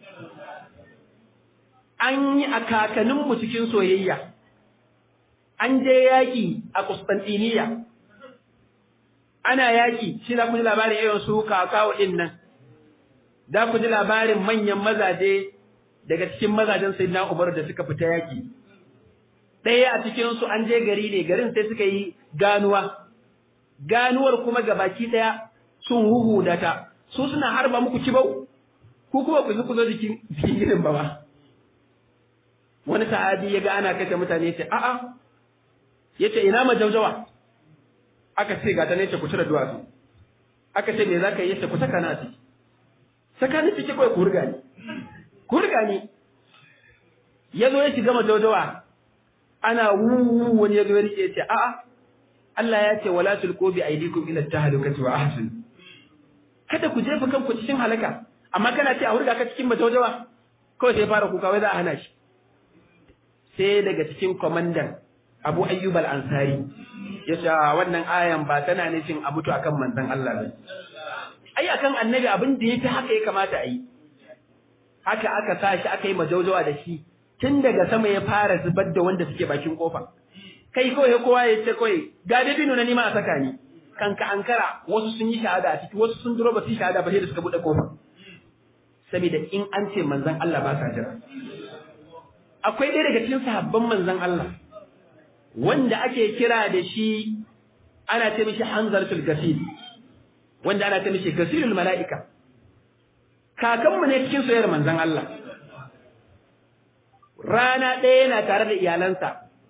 S1: an yi a kakanin mu cikin soyayya an je yaki a Constantinople ana yaki shi za ku ji labarin irin su kakawo din nan za ku ji labarin manyan mazaje daga cikin mazajen Sayyidina Umar da suka fita yaki ɗaya a cikin su an je gari ne garin sai suka yi ganuwa ganuwar kuma gabaki ɗaya sun huhu da ta su suna harba muku kibau ku kuma ku ku zo jikin jikin gidan ba ba wani sahabi ya ga ana kashe mutane ce a'a yace ina majaujawa aka ce ga ta ne ce ku cire duwatsu aka ce me zaka yi yace ku saka na ciki saka ni ciki kawai ku riga ni ku riga ni yazo ya shiga majaujawa ana wuwu wani yazo ya rike ce a'a Allah ya ce wala tulqu bi aydikum ila tahlukati wa ahsin kada ku jefa kanku cikin halaka amma kana ce a hurga ka cikin majaujawa kawai sai fara kuka wai za a hana shi sai daga cikin kwamandan Abu Ayyub al-Ansari ya ce wannan ayan ba tana nufin a mutu akan manzon Allah ba ai akan annabi abin da yake haka ya kamata a yi haka aka sa shi aka yi majaujawa da shi tun daga sama ya fara zubar da wanda suke bakin kofa kai kawai kowa ya ce kawai ga dabino na nima a saka ni kanka ankara wasu sun yi shahada a ciki wasu sun duro ba su yi shahada ba sai da suka bude kofa saboda in an ce manzon Allah ba sa jira akwai ɗaya daga cikin sahabban manzon Allah wanda ake kira da shi ana ce mishi hanzartul gasil wanda ana ce mishi gasilul mala'ika kakanmu ne cikin soyayyar manzon Allah rana ɗaya yana tare da iyalansa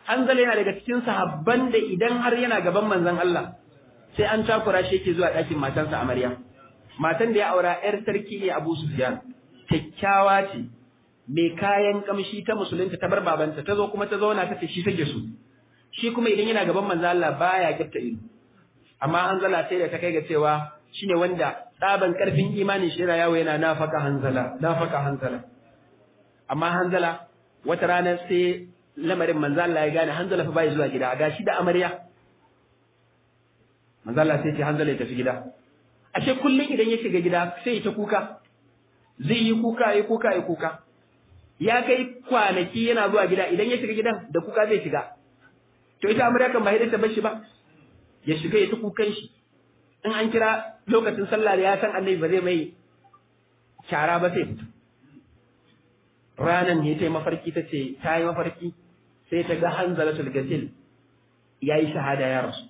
S1: Hanzala yana daga cikin sahabban da idan har yana gaban manzon Allah sai an takura shi yake zuwa ɗakin matarsa amarya matan da ya aura ‘yar sarki ne Abu Sufyan, kyakkyawa ce, mai kayan kamshi ta musulunta ta bar babanta, ta zo kuma ta zauna ta ce shi take su. Shi kuma idan yana gaban manzo Allah baya kyafta ido. Amma hanzala sai da ta kai ga cewa shine wanda tsaban karfin imanin shi yawo yana nafaka hanzala, nafaka hanzala. Amma hanzala wata rana sai lamarin manzo Allah ya gane hanzala fa bai zuwa gida, ga shi da amarya. Manzo Allah sai ce hanzala ya tafi gida. ashe kullum idan ya shiga gida sai ya ta kuka zai yi kuka ya kuka ya kuka ya kai kwanaki yana zuwa gida idan ya shiga gidan da kuka zai shiga to ita amarya kan ba hidda ta bashi ba ya shiga ya ta kukan shi in an kira lokacin sallah da ya san annabi ba zai mai kyara ba sai fito ranan ne ta yi mafarki ta ce ta yi mafarki sai ta ga hanzalatul gasil ya yi shahada ya rasu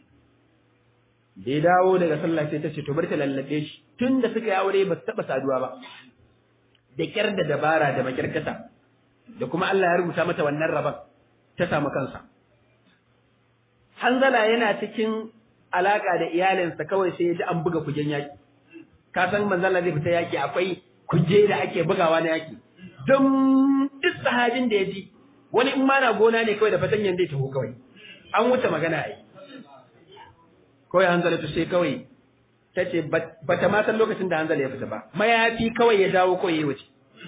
S1: da ya dawo daga sallah sai ta ce to bar ta lallabe shi tun da suka yi aure ba su taɓa saduwa ba da kyar da dabara da makirkata da kuma Allah ya rubuta mata wannan rabon ta samu kansa Hanzala yana cikin alaka da iyalinsa kawai sai ya ji an buga kujen yaki ka san manzala zai fita yaki akwai kuje da ake bugawa na yaki don duk sahabin da ya ji wani in ma na gona ne kawai da fatanyan zai taho kawai an wuce magana ai kawai hanzala ta sai kawai ta ce ba ta ma san lokacin da hanzala ya fita ba mayafi kawai ya dawo kawai ya wuce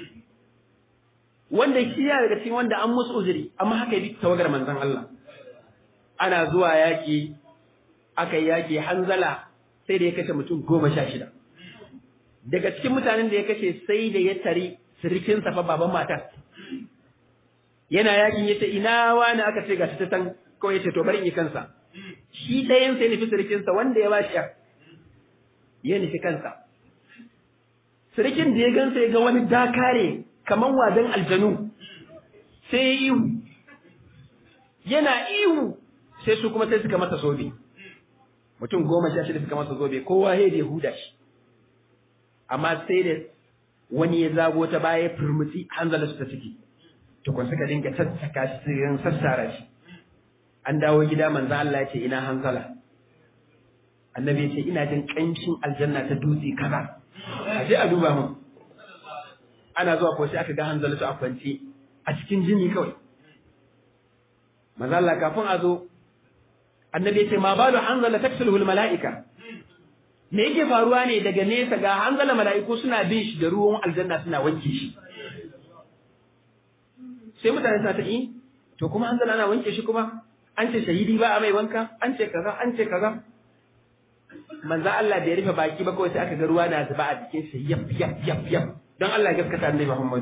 S1: wanda shi ya daga cikin wanda an musu uzuri amma haka yi tawagar manzon Allah ana zuwa yaki aka yi yaki hanzala sai da ya kashe mutum goma sha shida daga cikin mutanen da ya kashe sai da ya tari sirikinsa fa baban matar yana yakin yace ina wani aka ce gashi ta san kawai yace to bari in yi kansa shi ɗayan sai nufi sirikinsa wanda ya ba shi ya nufi kansa sirikin da ya gansa ya ga wani dakare kaman wadan aljanu sai ya ihu yana ihu sai su kuma sai suka masa zobe mutum goma sha shida suka masa zobe kowa ya da huda shi amma sai da wani ya zago ta baya firmuti hanzala su ta ciki tukun suka dinga sassaka shi sun sassara shi an dawo gida manzo Allah ya ce ina hanzala annabi ya ce ina jin kanshin aljanna ta dutse kaza a je a duba mun ana zuwa ko sai aka ga hanzala su a kwance a cikin jini kawai manzo Allah kafin a zo annabi ya ce ma balu hanzala taksulul malaika me yake faruwa ne daga nesa ga hanzala mala'iku suna bin shi da ruwan aljanna suna wanke shi sai mutane suna ta yi to kuma hanzala ana wanke shi kuma an ce shahidi ba a mai wanka an ce kaza an ce kaza manzo Allah bai rufe baki ba kawai sai aka ga ruwa na zuba a jikin shi yaf yaf yaf yaf don Allah ya gaskata annabi Muhammad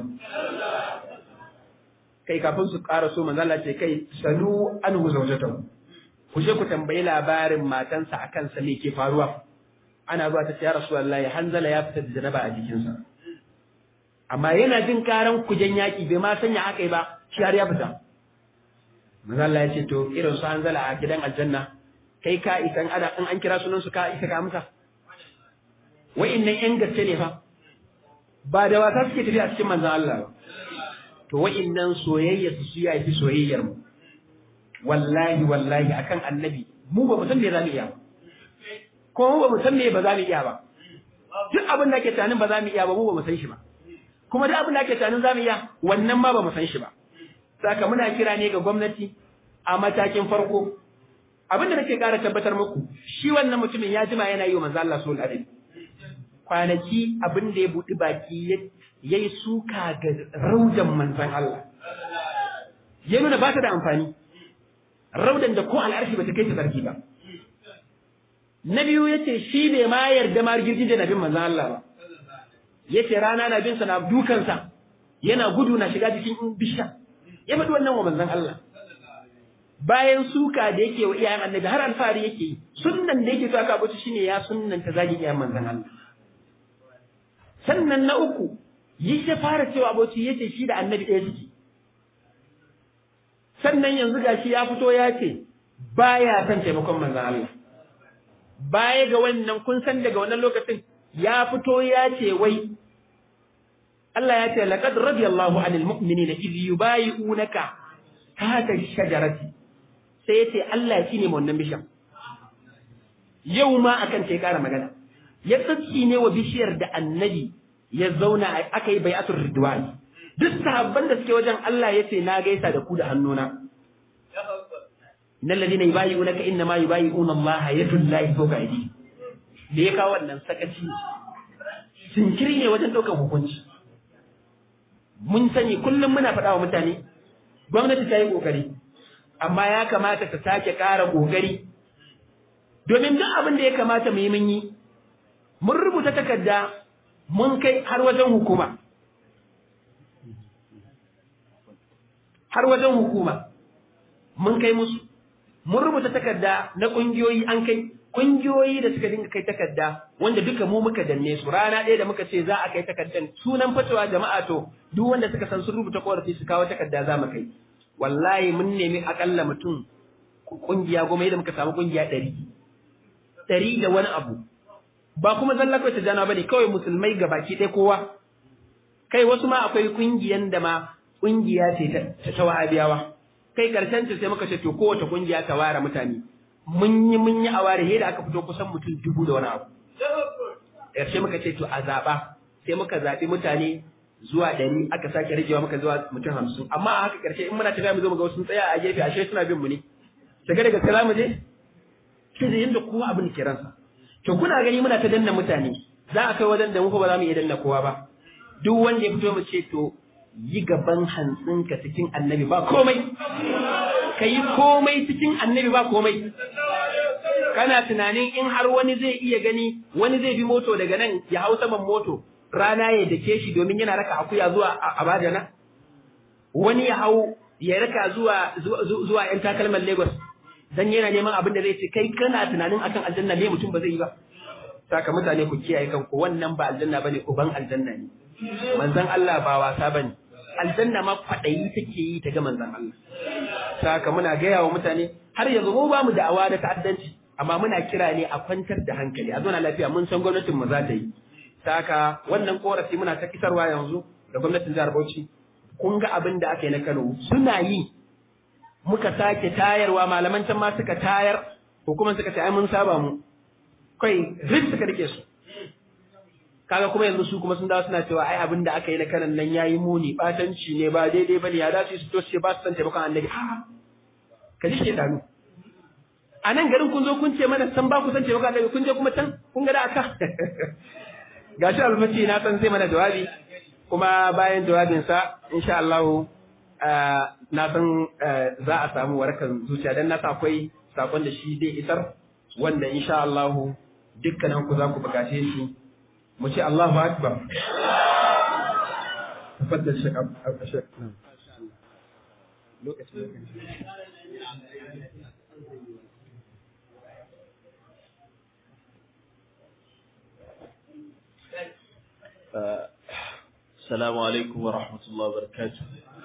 S1: kai kafin su ƙara so manzo Allah ce kai salu anhu zawjatahu ku je ku tambayi labarin matansa akan sa me ke faruwa ana zuwa ta ce ya rasulullahi hanzala ya fita da janaba a jikinsa amma yana jin karan kujen yaki bai ma sanya aka yi ba shi har ya fita manzo Allah ya ce to irin su hanzala a gidan aljanna kai ka isan ada in an kira sunan su ka isa ka amsa wa'annan yan gaske ne fa ba da wasa suke tafiya a cikin manzon Allah ba to wa'annan soyayya su su yafi soyayyar mu wallahi wallahi akan annabi mu ba mu san me zamu iya ba ko mu ba mu san me ba za mu iya ba duk abin da ake tunanin ba za mu iya ba mu ba mu san shi ba kuma duk abin da ake tunanin za mu iya wannan ma ba mu san shi ba saka muna kira ne ga gwamnati a matakin farko abin da nake ƙara tabbatar muku shi wannan mutumin ya jima yana yi wa manzo Allah sallallahu alaihi kwanaki abin da ya buɗi baki yayi suka ga raudan manzon Allah ya nuna ba ta da amfani raudan da ko al'arshi ba ta kai ta sarki ba na biyu yace shi bai ma yarda ma girgije na bin manzon Allah ba yace rana na bin sa na dukansa yana gudu na shiga cikin bisha ya faɗi wannan wa manzon Allah bayan suka da yake wa iyayen annabi har alfahari yake yi sunnan da yake so aka abuci shine ya sunnan ta zagi iyayen manzon Allah sannan na uku yi ta fara cewa abuci yace shi da annabi ɗaya suke sannan yanzu gashi ya fito ya ce baya son taimakon manzon Allah baya ga wannan kun san daga wannan lokacin ya fito ya ce wai Allah ya ce laqad radiyallahu anil mu'minina idh yubayi'unaka ta ta shajarati sai ya ce Allah shi ne wannan bishiyar yau ma akan ta ya ƙara magana ya tsatsi ne wa bishiyar da annabi ya zauna aka yi bai'atul ridwan duk sahabban da suke wajen Allah ya ce na gaisa da ku da hannuna innal ladina yubayi'unaka inna ma yubayi'una Allah yadullahi fawqa aydihim da ya kawo wannan sakaci sinkiri ne wajen ɗaukar hukunci mun sani kullum muna faɗa wa mutane gwamnati ta yi ƙoƙari amma ya kamata ta sake ƙara ƙoƙari domin duk abin da ya kamata mu yi mun yi mun rubuta takarda mun kai har wajen hukuma har wajen hukuma mun kai musu mun rubuta takarda na ƙungiyoyi an kai kungiyoyi da suka dinga kai takarda wanda duka mu muka danne su rana ɗaya da muka ce za a kai takardan sunan fatawa jama'a to duk wanda suka san sun rubuta korafi su kawo takarda za mu kai wallahi mun nemi akalla mutum kungiya goma yadda muka samu kungiya ɗari ɗari da wani abu ba kuma zalla kawai ta jana bane kawai musulmai ga baki ɗaya kowa kai wasu ma akwai kungiyan da ma kungiya ce ta wahabiyawa kai karshen ta sai muka ce to kowace kungiya ta ware mutane mun yi mun yi a ware da aka fito kusan mutum dubu da wani abu ƙarshe muka ce to a zaɓa sai muka zaɓi mutane zuwa ɗari aka sake ragewa muka zuwa mutum hamsin amma a haka ƙarshe in muna tafiya mu zo mu ga sun tsaya a gefe ashe suna bin mu ne daga daga kira mu je sai da yanda kowa abin ke ransa to kuna gani muna ta danna mutane za a kai wajen da mu ba za mu iya danna kowa ba duk wanda ya fito mu ce to yi gaban hantsinka cikin annabi ba komai ka yi komai cikin annabi ba komai kana tunanin in har wani zai iya gani wani zai bi moto daga nan ya hau saman moto rana ya dake shi domin yana raka akuya zuwa abadana wani ya hau ya raka zuwa zuwa yan takalman lagos dan yana neman abin da zai ce kai kana tunanin akan aljanna ne mutum ba zai yi ba saka mutane ku kiyaye kanku wannan ba aljanna bane uban aljanna ne manzon Allah ba wasa bane aljanna ma kwaɗayi take yi ta ga manzon Allah saka muna gaya wa mutane har yanzu mu ba mu da'awa da ta'addanci amma muna kira ne a kwantar da hankali a zauna lafiya mun san gwamnatin mu za ta yi saka wannan korafi muna ta kisarwa yanzu da gwamnatin jihar Bauchi kun ga abin da aka yi na Kano suna yi muka sake tayarwa malaman can ma suka tayar hukumar suka ce ai mun saba mu kai rik suka rike su kaga kuma yanzu su kuma sun dawo suna cewa ai abin da aka yi na kanan nan yayi muni batanci ne ba daidai bane ya dace su to ce ba su san taimakon annabi a ka ji shedanu a nan garin kun zo kun ce mana san ba ku san taimakon annabi kun je kuma can kun ga da aka gashi almasi na san zai mana jawabi kuma bayan jawabin sa insha Allah na san za a samu warakan zuciya dan na akwai sakon da shi zai isar wanda insha Allah dukkanin ku za ku bukace shi mu ce Allahu Akbar. Tafaddal Sheikh Abdul Lokacin
S3: السلام عليكم ورحمة الله وبركاته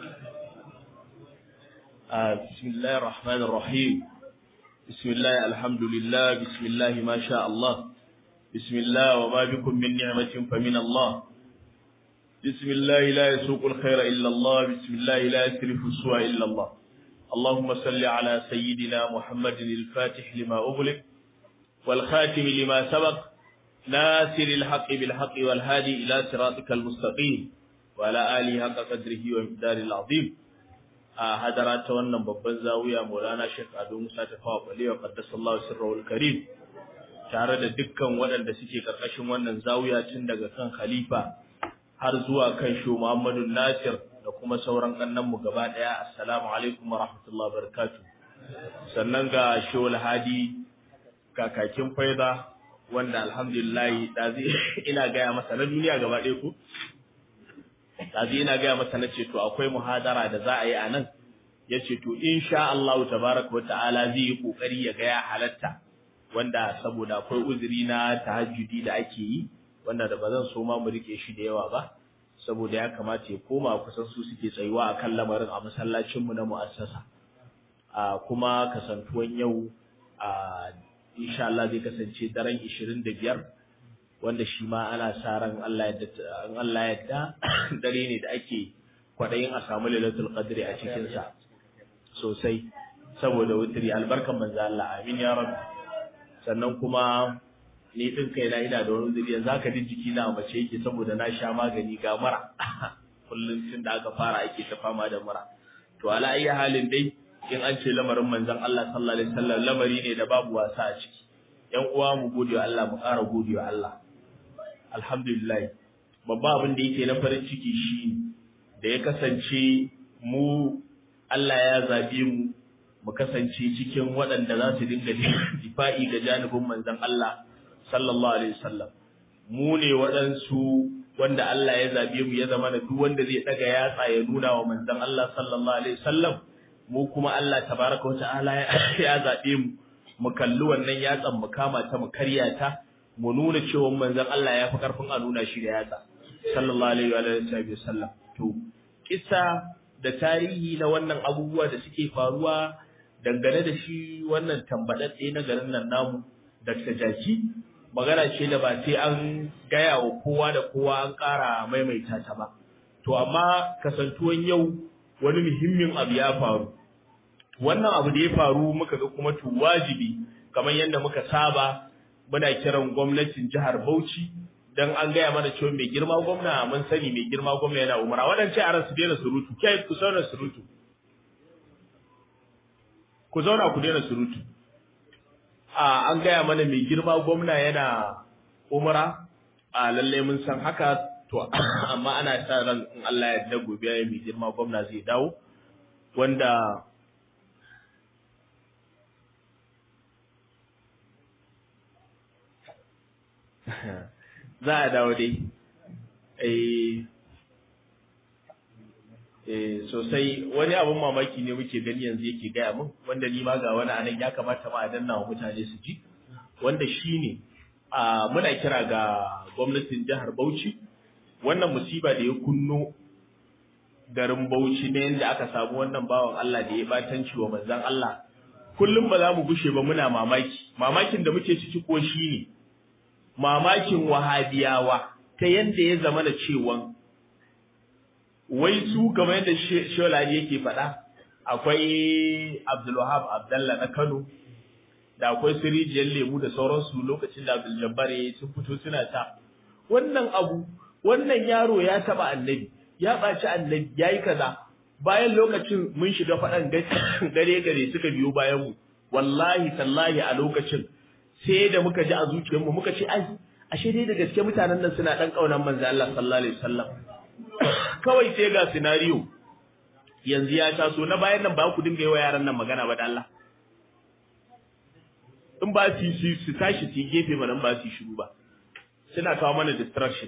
S3: بسم الله الرحمن الرحيم بسم الله الحمد لله بسم الله ما شاء الله بسم الله وما بكم من نعمة فمن الله بسم الله لا يسوق الخير إلا الله بسم الله لا يسرف السوء إلا الله اللهم صل على سيدنا محمد الفاتح لما أغلق والخاتم لما سبق ناصر الحق بالحق والهادي إلى صراطك المستقيم وعلى آله حق قدره ومقدار العظيم هدرات wannan babban zawiya Maulana Sheikh Ado Musa Tafawa Balewa qaddasallahu sirrul karim tare da dukkan waɗanda suke ƙarƙashin wannan zawiya tun daga kan khalifa har zuwa kan shu Muhammadu Nasir da kuma sauran mu gaba ɗaya assalamu alaikum wa rahmatullahi wa barakatuh sannan ga Shehul Hadi kakakin faida wanda alhamdulillah dazi ina gaya masa na duniya gaba ɗaya ku dazi ina gaya masa na ce to akwai muhadara da za a yi a nan ya ce to insha Allah tabaraka wa ta'ala zai yi kokari ya ga ya halatta wanda saboda akwai uzuri na tahajjudi da ake yi wanda da ba zan so ma mu rike shi da yawa ba saboda ya kamata ya koma kusan su suke tsayuwa akan lamarin a masallacin mu na mu'assasa a kuma kasantuwan yau a insha Allah zai kasance daren 25 wanda shi ma ana sa ran Allah ya Allah ya da dare ne da ake kwadayin a samu lailatul qadri a cikin sa sosai saboda wutiri albarkan manzo Allah amin ya rabbi sannan kuma ni din kaina ina da wani uzuri yanzu haka din jiki na mace yake saboda na sha magani ga mura kullum tun da aka fara ake ta fama da mura to ala ayi halin dai in an ce lamarin manzon Allah sallallahu alaihi wasallam lamari ne da babu wasa a ciki yan uwa mu gode wa Allah mu ƙara gode wa Allah alhamdulillah babba abin da yake na farin ciki shi da ya kasance mu Allah ya zabe mu mu kasance cikin waɗanda za su dinga difa'i ga janibin manzon Allah sallallahu alaihi wasallam mu ne waɗansu wanda Allah ya zabe mu ya zama da duk wanda zai daga yatsa ya nuna wa manzon Allah sallallahu alaihi wasallam mu kuma Allah tabaraka wa ta'ala ya zabe mu mu kalli wannan yatsan mu kama ta mu karya ta mu nuna cewa manzon Allah ya fi karfin a nuna shi da yatsa sallallahu alaihi wa sallam to kissa da tarihi na wannan abubuwa da suke faruwa dangane da shi wannan tambadadde na garin nan namu Dr. Jaki magana ce da ba sai an gaya wa kowa da kowa an ƙara maimaita ta ba to amma kasantuwan yau wani muhimmin abu ya faru wannan abu da ya faru muka ga kuma to wajibi kamar yadda muka saba muna kiran gwamnatin jihar Bauchi dan an gaya mana cewa mai girma gwamna mun sani mai girma gwamna yana umara waɗance a ran su daina surutu kai ku zauna surutu ku zauna ku daina surutu a an gaya mana mai girma gwamna yana umara a lalle mun san haka to amma ana sa ran in Allah ya yarda gobe mai girma gwamna zai dawo wanda za a dawo dai eh sosai wani abun mamaki ne muke gani yanzu yake gaya min wanda ni ma ga wani anan ya kamata ma a danna wa mutane su ji wanda shine a muna kira ga gwamnatin jihar Bauchi wannan musiba da ya kunno garin Bauchi ne yanda aka samu wannan bawan Allah da ya batanci wa manzon Allah kullum ba za mu gushe ba muna mamaki mamakin da muke ciki ko shine mamakin wahabiyawa ta yadda ya zama da cewa wai su kamar yadda Sholani yake faɗa akwai Abdulwahab Abdallah na Kano da akwai Sirijiyar Lemu da sauransu lokacin da Abdul Jabbar ya sun fito suna ta wannan abu wannan yaro ya taba annabi ya ɓaci annabi ya yi kaza bayan lokacin mun shiga faɗan gare gare suka biyo bayan mu wallahi tallahi a lokacin sai da muka ji a zuciyarmu muka ce ai ashe dai da gaske mutanen nan suna dan kaunan manzo Allah sallallahu alaihi wasallam kawai sai ga scenario yanzu ya taso na bayan nan ba ku dinga yi wa yaran nan magana ba da Allah in ba su su su tashi su gefe mana ba su shiru ba suna kawo mana distraction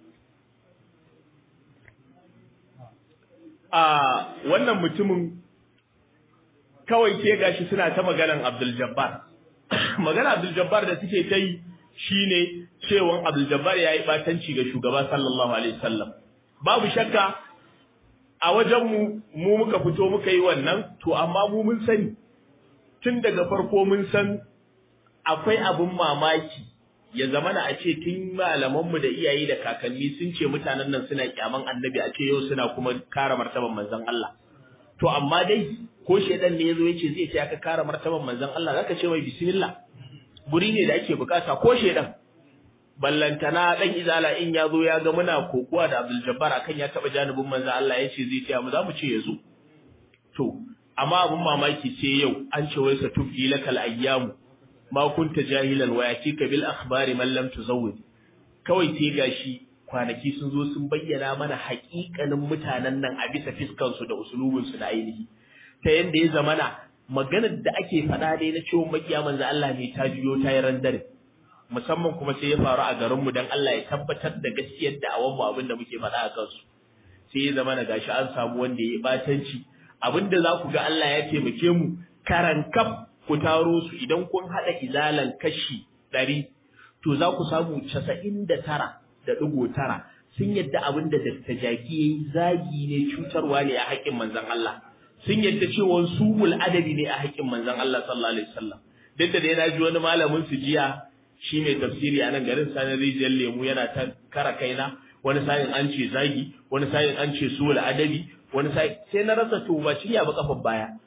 S3: a wannan mutumin kawai sai gashi suna ta maganan Abdul Jabbar magana Abdul Jabbar da suke ta yi shine cewa Abdul Jabbar yayi batanci ga shugaba sallallahu alaihi wasallam babu shakka a wajen mu mu muka fito muka yi wannan to amma mu mun sani tun daga farko mun san akwai abun mamaki ya zamana a ce tun malaman mu da iyaye da kakanni sun ce mutanen nan suna kyaman annabi a ce yau suna kuma kare martaban manzon Allah to amma dai ko shedan ne yazo yace zai ce aka kare martaban manzon Allah zaka ce mai bismillah guri ne da ake bukata ko shedan ballantana dan izala in yazo ya ga muna kokuwa da Abdul Jabbar akan ya taba janibin manzon Allah yace zai ce mu za mu ce yazo to amma abun mamaki sai yau an ce wai sa tufi lakal ayyamu ma kunta jahilan wa yatika bil akhbari man lam tuzawwid kawai sai gashi kwanaki sun zo sun bayyana mana haƙiƙanin mutanen nan a bisa fiskansu da usulubinsu da ainihi ta yadda ya zamana maganar da ake faɗa dai na cewa makiya manzo Allah ne ta juyo ta yi randare musamman kuma sai ya faru a garinmu don Allah ya tabbatar da gaskiyar da awan mu abin da muke faɗa a kansu sai ya zamana gashi an samu wanda ya yi batanci abin da za ku ga Allah ya taimake mu karankaf ku taro su idan kun haɗa izalan kashi ɗari to za ku samu casa'in da tara da ɗigo tara sun yadda abin da Dr. Jaki ya yi zagi ne cutarwa ne a haƙƙin manzon Allah sun yadda cewa suwul adabi ne a haƙƙin manzon Allah sallallahu alaihi wasallam duk da dai na ji wani malamin su jiya shi mai tafsiri a nan garin sanin rijiyar lemu yana ta kara kaina wani sa'in an ce zagi wani sa'in an ce suwul adabi wani sa'in sai na rasa to ba ciya ba kafar baya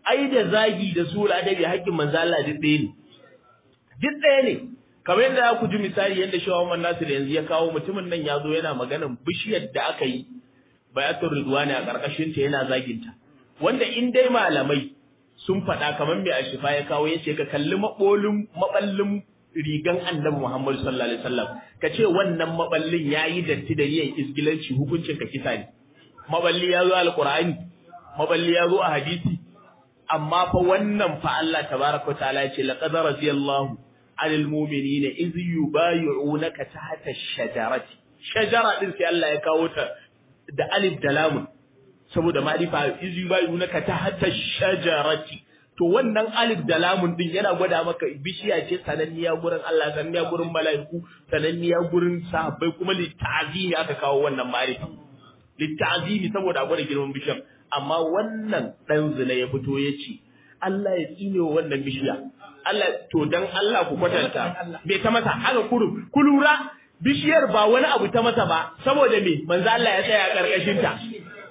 S3: ai da zagi da su adabi haƙƙin manzo Allah duk ɗaya ne duk ɗaya ne kamar yadda za ku ji misali yadda Shehu Muhammad Nasir yanzu ya kawo mutumin nan ya zo yana maganan bishiyar da aka yi bayatul ridwani a ƙarƙashin ta yana zaginta wanda in dai malamai sun faɗa kamar mai ashifa ya kawo ya ce ka kalli maɓolin maɓallin rigan annabi Muhammad sallallahu alaihi wasallam ka ce wannan maɓallin ya yi datti da yin isgilanci hukuncin ka kisa ne maɓalli ya zo alƙur'ani maɓalli ya zo a hadisi amma fa wannan fa Allah tabaraka ta'ala ya ce laqad radiyallahu anil mu'minina iz yubayyi'unaka tahta ash-shajarati shajara din sai Allah ya kawo ta da alif da lamun saboda ma'rifa iz yubayyi'unaka tahta ash-shajarati to wannan alif da lamun din yana gwada maka bishiya ce sananniya gurin Allah sananniya gurin mala'iku sananniya gurin sahabbai kuma litta'zimi aka kawo wannan ma'rifa litta'zimi saboda gwada girman bishiyar amma wannan dan zina ya fito ya ce Allah ya tsine wa wannan bishiya Allah to dan Allah ku kwatanta bai ta masa haka kurum ku lura bishiyar ba wani abu ta masa ba saboda me manzo Allah ya tsaya a karkashin ta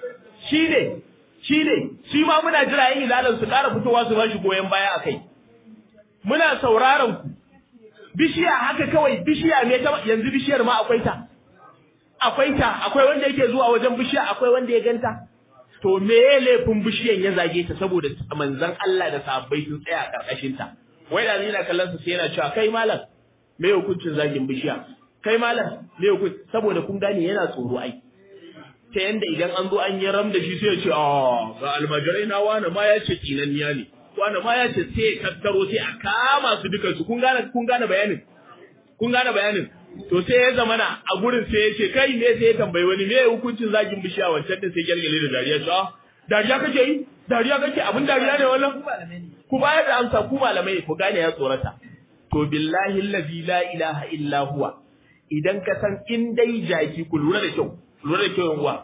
S3: shine shine shi ma muna jira yin ilalan su ƙara fitowa su bashi goyen baya akai muna sauraron ku bishiya haka kawai bishiya me ta yanzu bishiyar ma akwai ta akwai ta akwai wanda yake zuwa wajen bishiya akwai wanda ya ganta to me ya laifin bishiyan ya zage ta saboda manzon Allah da sahabbai sun tsaya a karkashin ta wai da ni na kallon su sai yana cewa kai malam me hukuncin zagin bishiya kai malam me hukuncin saboda kun gane yana tsoro ai ta yanda idan an zo an yi ram da shi sai ya ce ah ga almajirai na wani ma ya ce kinanniya ne wani ma ya ce sai tattaro sai a kama su dukan su kun gane kun gane bayanin kun gane bayanin to sai ya zamana a gurin sai ya ce kai me sai ya tambayi wani me hukuncin zagin bishiya wancan din sai gyalgyale da dariya shi dariya kake yi dariya kake abin dariya ne wannan ku bayar da amsa ku malamai ku gane ya tsorata to billahi allazi la ilaha illa huwa idan ka san in dai jaki ku lura da kyau lura da kyau yanwa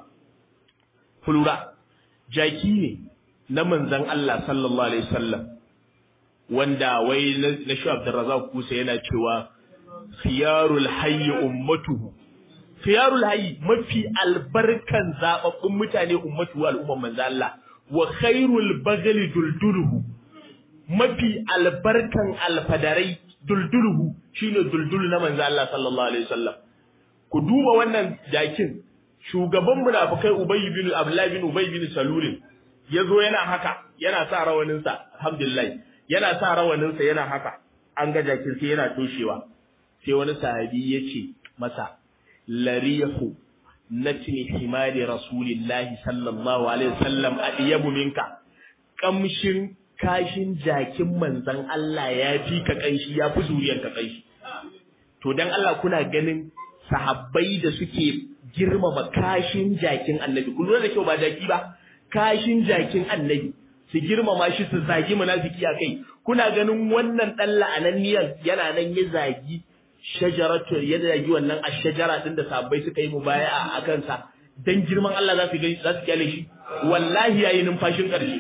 S3: ku lura jaki ne na manzon Allah sallallahu alaihi wasallam wanda wai na shi Abdurrazzaq Kusa yana cewa khiyarul hayyi ummatuhu khiyarul hayyi mafi albarkan zababbun mutane ummatu al'umman manzo Allah wa khairul bagli dulduluhu mafi albarkan alfadarai dulduluhu shine duldulu na manzo Allah sallallahu alaihi wasallam ku duba wannan jakin shugaban munafikai Ubay bin Abdullah bin Ubay bin Salul yazo yana haka yana sa rawanin sa alhamdulillah yana sa rawanin sa yana haka an ga jakin sai yana toshewa sai wani sahabi ya ce masa larihu natni himari rasulillahi sallallahu alaihi wasallam adiyabu minka kamshin kashin jakin manzon Allah ya fi ka kanshi ya fi zuriyar ka kanshi to dan Allah kuna ganin sahabbai da suke girmama kashin jakin annabi kun lura da kyau ba jaki ba kashin jakin annabi su girmama shi su zagi munafiki a kai kuna ganin wannan dan la'ananniyan yana nan ya zagi shajaratu ya zagi wannan ashajara din da sabbai suka yi mubaya'a a kansa dan girman Allah za su gani za su kyale shi wallahi yayi numfashin karshe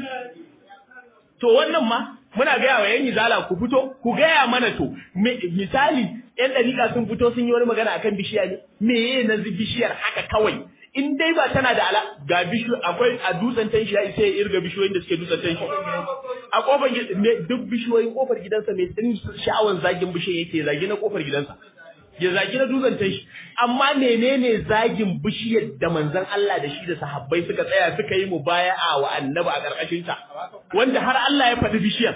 S3: to wannan ma muna gaya wa yan izala ku fito ku gaya mana to misali yan dariƙa sun fito sun yi wani magana akan bishiya ne meye na bishiyar haka kawai in dai ba tana da ala ga bishiyo akwai a dutsen tanshi ya isa ya irga bishiyoyin da suke dutsen tanshi a kofar duk bishiyoyin kofar gidansa mai tsin sha'awan zagin bishiyar yake zagi na kofar gidansa ya zagi na dutsen tanshi amma menene zagin bishiyar da manzon Allah da shi da sahabbai suka tsaya suka yi mubaya'a wa annabi a karkashin ta wanda har Allah ya faɗi bishiyar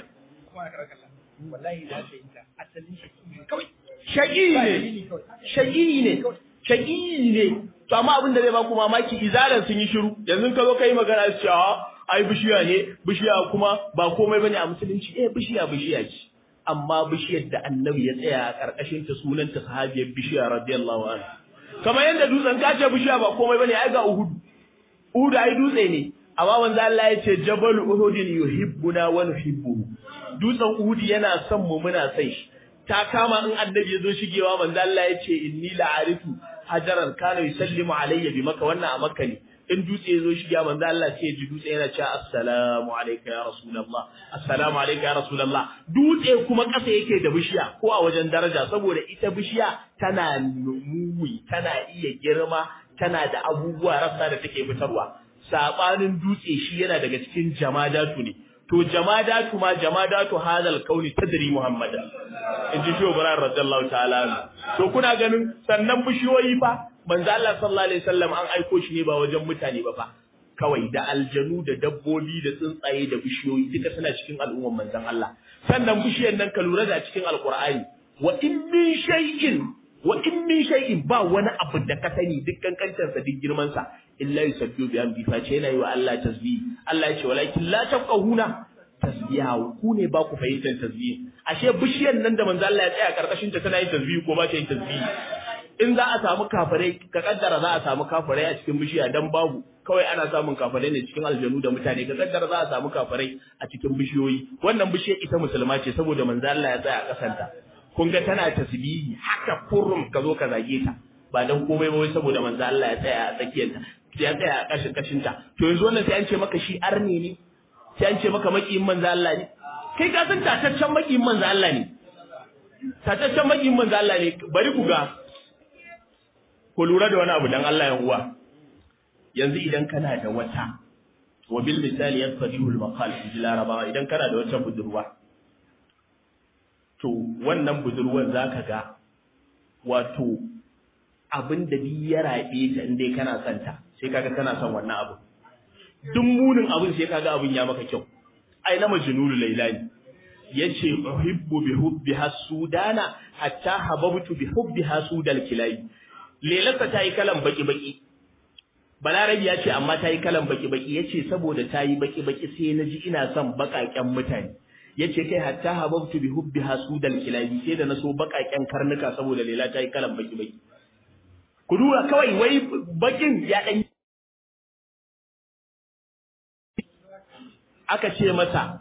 S1: wallahi da ta ita asalin shi kawai
S3: shaƙi ne shaƙi ne shaƙi ne to amma abin da zai baku mamaki izalan sun yi shiru yanzu ka zo kai magana su cewa ai bishiya ne bishiya kuma ba komai bane a musulunci eh bishiya bishiya ce amma bishiyar da annabi ya tsaya a karkashin ta sunan ta sahabiyar bishiya radiyallahu anha kamar yadda dutsen kace bishiya ba komai bane ai ga uhud uhud ai dutse ne amma manzo Allah ya ce jabal uhud yuhibbuna wa nuhibbuhu dutsen uhud yana son mu muna son shi ta kama in annabi ya zo shigewa manzo Allah ya ce inni la'arifu hajaran kana yusallimu alayya bi maka wannan a makka ne in dutse ya zo shiga manzo Allah sai ya ji dutse yana cewa assalamu alayka ya rasulullah assalamu alayka ya rasulullah dutse kuma kasa yake da bishiya ko a wajen daraja saboda ita bishiya tana numuwi tana iya girma tana da abubuwa rassa da take fitarwa sabanin dutse shi yana daga cikin jamadatu ne to jamadatu ma jamadatu hadal kauni tadri muhammadan in ji shi Ibrahim radiyallahu ta'ala to kuna ganin sannan bishiyoyi fa manzo Allah sallallahu alaihi wasallam an aiko shi ne ba wajen mutane ba fa kawai da aljanu da dabbobi da tsuntsaye da bishiyoyi duka suna cikin al'umman manzon Allah sannan bishiyar nan ka lura da cikin alqur'ani wa in min shay'in wa in min shay'in ba wani abu da ka sani duk kankantar sa duk girman sa illa yusabbihu bi amri fa ce yana yi wa Allah tasbih Allah ya ce walakin la tafqahuna tasbiha ku ne ba ku fahimtar tasbih ashe bishiyar nan da manzo Allah ya tsaya karkashin ta tana yin tasbih ko ba ta yin tasbih in za a samu kafirai ka kaddara za a samu kafirai a cikin bishiya dan babu kawai ana samun kafirai ne cikin aljanu da mutane ka kaddara za a samu kafirai a cikin bishiyoyi wannan bishiyar ita musulma ce saboda manzo Allah ya tsaya a kasanta kun ga tana tasbihi haka kurrum ka zo ka zage ta ba dan komai ba wai saboda manzo Allah ya tsaya a tsakiyar ta ya tsaya a kashin kashin ta to yanzu wannan sai an ce maka shi arne ne sai an ce maka makiyin manzo Allah ne kai ka san tataccen makiyin manzo Allah ne tataccen makiyin manzo Allah ne bari ku ga ku lura da wani abu dan Allah ya uwa yanzu idan kana da wata wa bil misali yasfadihu al maqal fi larabawa idan kana da wata budurwa to wannan budurwar zaka ga wato abin da bi ya rabe ta inda kana son ta sai kaga kana son wannan abu duk munin abin sai kaga abin ya maka kyau ai na majnunu lailani yace uhibbu bi hubbiha sudana hatta hababtu bi hubbiha sudal kilai lelarsa ta yi kalan baki-baki. Balarabi ya ce amma ta yi kalan baki-baki ya ce saboda ta yi baki-baki sai na ji ina son baƙaƙen mutane. Ya ce kai hatta hababtu bi hubbi hasudal kilabi sai da na so baƙaƙen karnuka saboda lela ta yi kalan baki-baki. Ku dura kawai wai bakin ya ɗan Aka ce masa,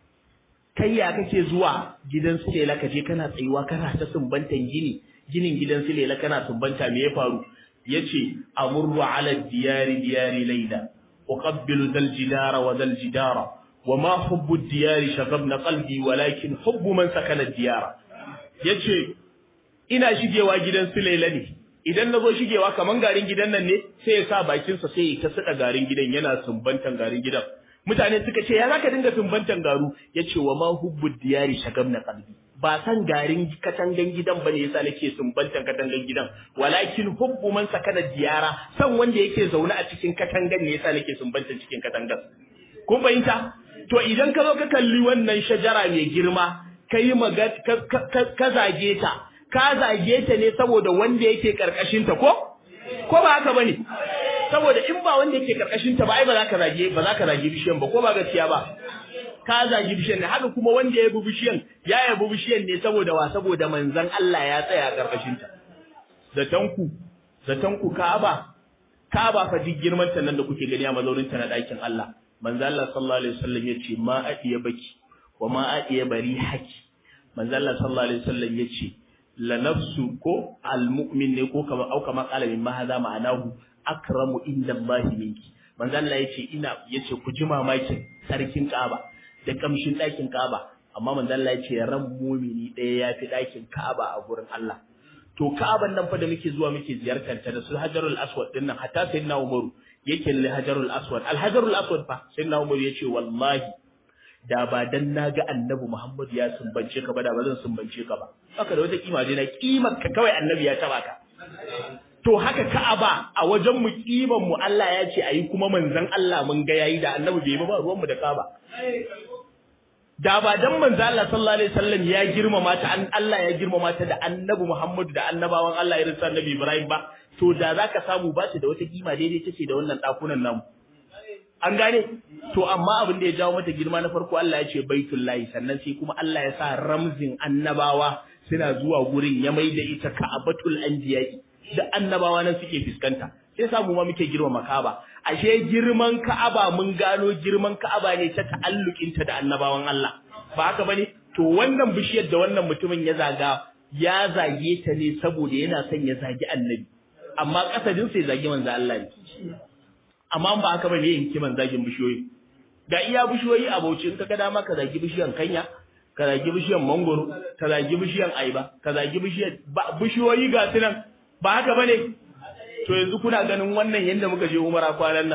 S3: kai ya kake zuwa gidan su lela ka je kana tsayuwa kana ta sumbantan gini ginin gidan Silela kana sumbanta me ya faru yace amurru ala diyari diyari layla uqabbilu dal jidara wa dal jidara wama hubbu diyari shagabna qalbi walakin hubbu man sakana diyara yace ina shigewa gidan Silela ne idan nazo shigewa kaman garin gidan nan ne sai ya sa bakin sa sai ya ta garin gidan yana sumbantan garin gidan mutane suka ce ya zaka dinga sumbantan garu yace wama hubbu diyari shagabna qalbi ba san garin katangan gidan bane yasa nake sumbantan katangan gidan walakin hubbu man sakana diyara san wanda yake zaune a cikin katangan ne yasa nake sumbantan cikin katangan kun fahimta to idan ka zo ka kalli wannan shajara mai girma kai maga ka zage ta ka zage ta ne saboda wanda yake karkashin ta ko ko ba haka bane saboda in ba wanda yake karkashin ta ba ai ba za ka zage ba za ka zage bishiyan ba ko ba gaskiya ba ka zagi bishiyan ne haka kuma wanda ya bi bishiyan ya yabi bishiyan ne saboda wa saboda manzon Allah ya tsaya karkashin ta zatanku zatanku Ka'aba Ka'aba fa duk girman ta nan da kuke gani a mazaunin ta na dakin Allah manzon Allah sallallahu alaihi wasallam yace ma adiya baki wa ma adiya bari haki manzon Allah sallallahu alaihi wasallam yace la nafsu ko almu'min ne ko kama au kama qala min ma hadha ma'anahu akramu inda Allah minki manzon Allah yace ina yace ku ji mamakin sarkin Ka'aba da kamshin ɗakin Ka'aba amma manzo Allah ya ce ran mumini ɗaya ya fi ɗakin Ka'aba a gurin Allah to Ka'aban nan fa da muke zuwa muke ziyartar ta da su Hajarul Aswad din nan hatta sayyidina Umaru yake lalle Hajarul Aswad Al Hajarul Aswad fa sayyidina Umaru ya ce wallahi da ba dan naga Annabi Muhammad ya sumbance ka ba da ba zan sumbance ka ba haka da wata kima dai na kimar ka kawai Annabi ya taba ka to haka Ka'aba a wajen mu kiman mu Allah ya ce ayi kuma manzon Allah mun ga yayi da Annabi bai ba ruwan mu da Ka'aba da ba dan manzo Allah sallallahu alaihi wasallam ya girmama ta an Allah ya girmama ta da Annabi Muhammad da annabawan Allah irin sa Annabi Ibrahim ba to da zaka samu ba ta da wata kima daidai take da wannan dakunan namu an gane to amma abin da ya jawo mata girma na farko Allah ya ce baitullahi sannan sai kuma Allah ya sa ramzin annabawa suna zuwa gurin ya maida ita ka'abatul anbiya'i da annabawa nan suke fuskanta sai samu ma muke girmama Ka'aba ashe girman Ka'aba mun gano girman Ka'aba ne ta ta'allukin ta da annabawan Allah ba haka bane to wannan bishiyar da wannan mutumin ya zaga ya zage ta ne saboda yana son ya zagi annabi amma kasadin sai zagi manzo Allah ne amma ba haka bane yin kiman zagin bishiyoyi da iya bishiyoyi a Bauchi in kaga dama ka zagi bishiyan kanya ka zagi bishiyan mangoro ka zagi bishiyan aiba ka zagi bishiyan bishiyoyi ga sunan ba haka bane to yanzu kuna ganin wannan yanda muka je umara kwanan nan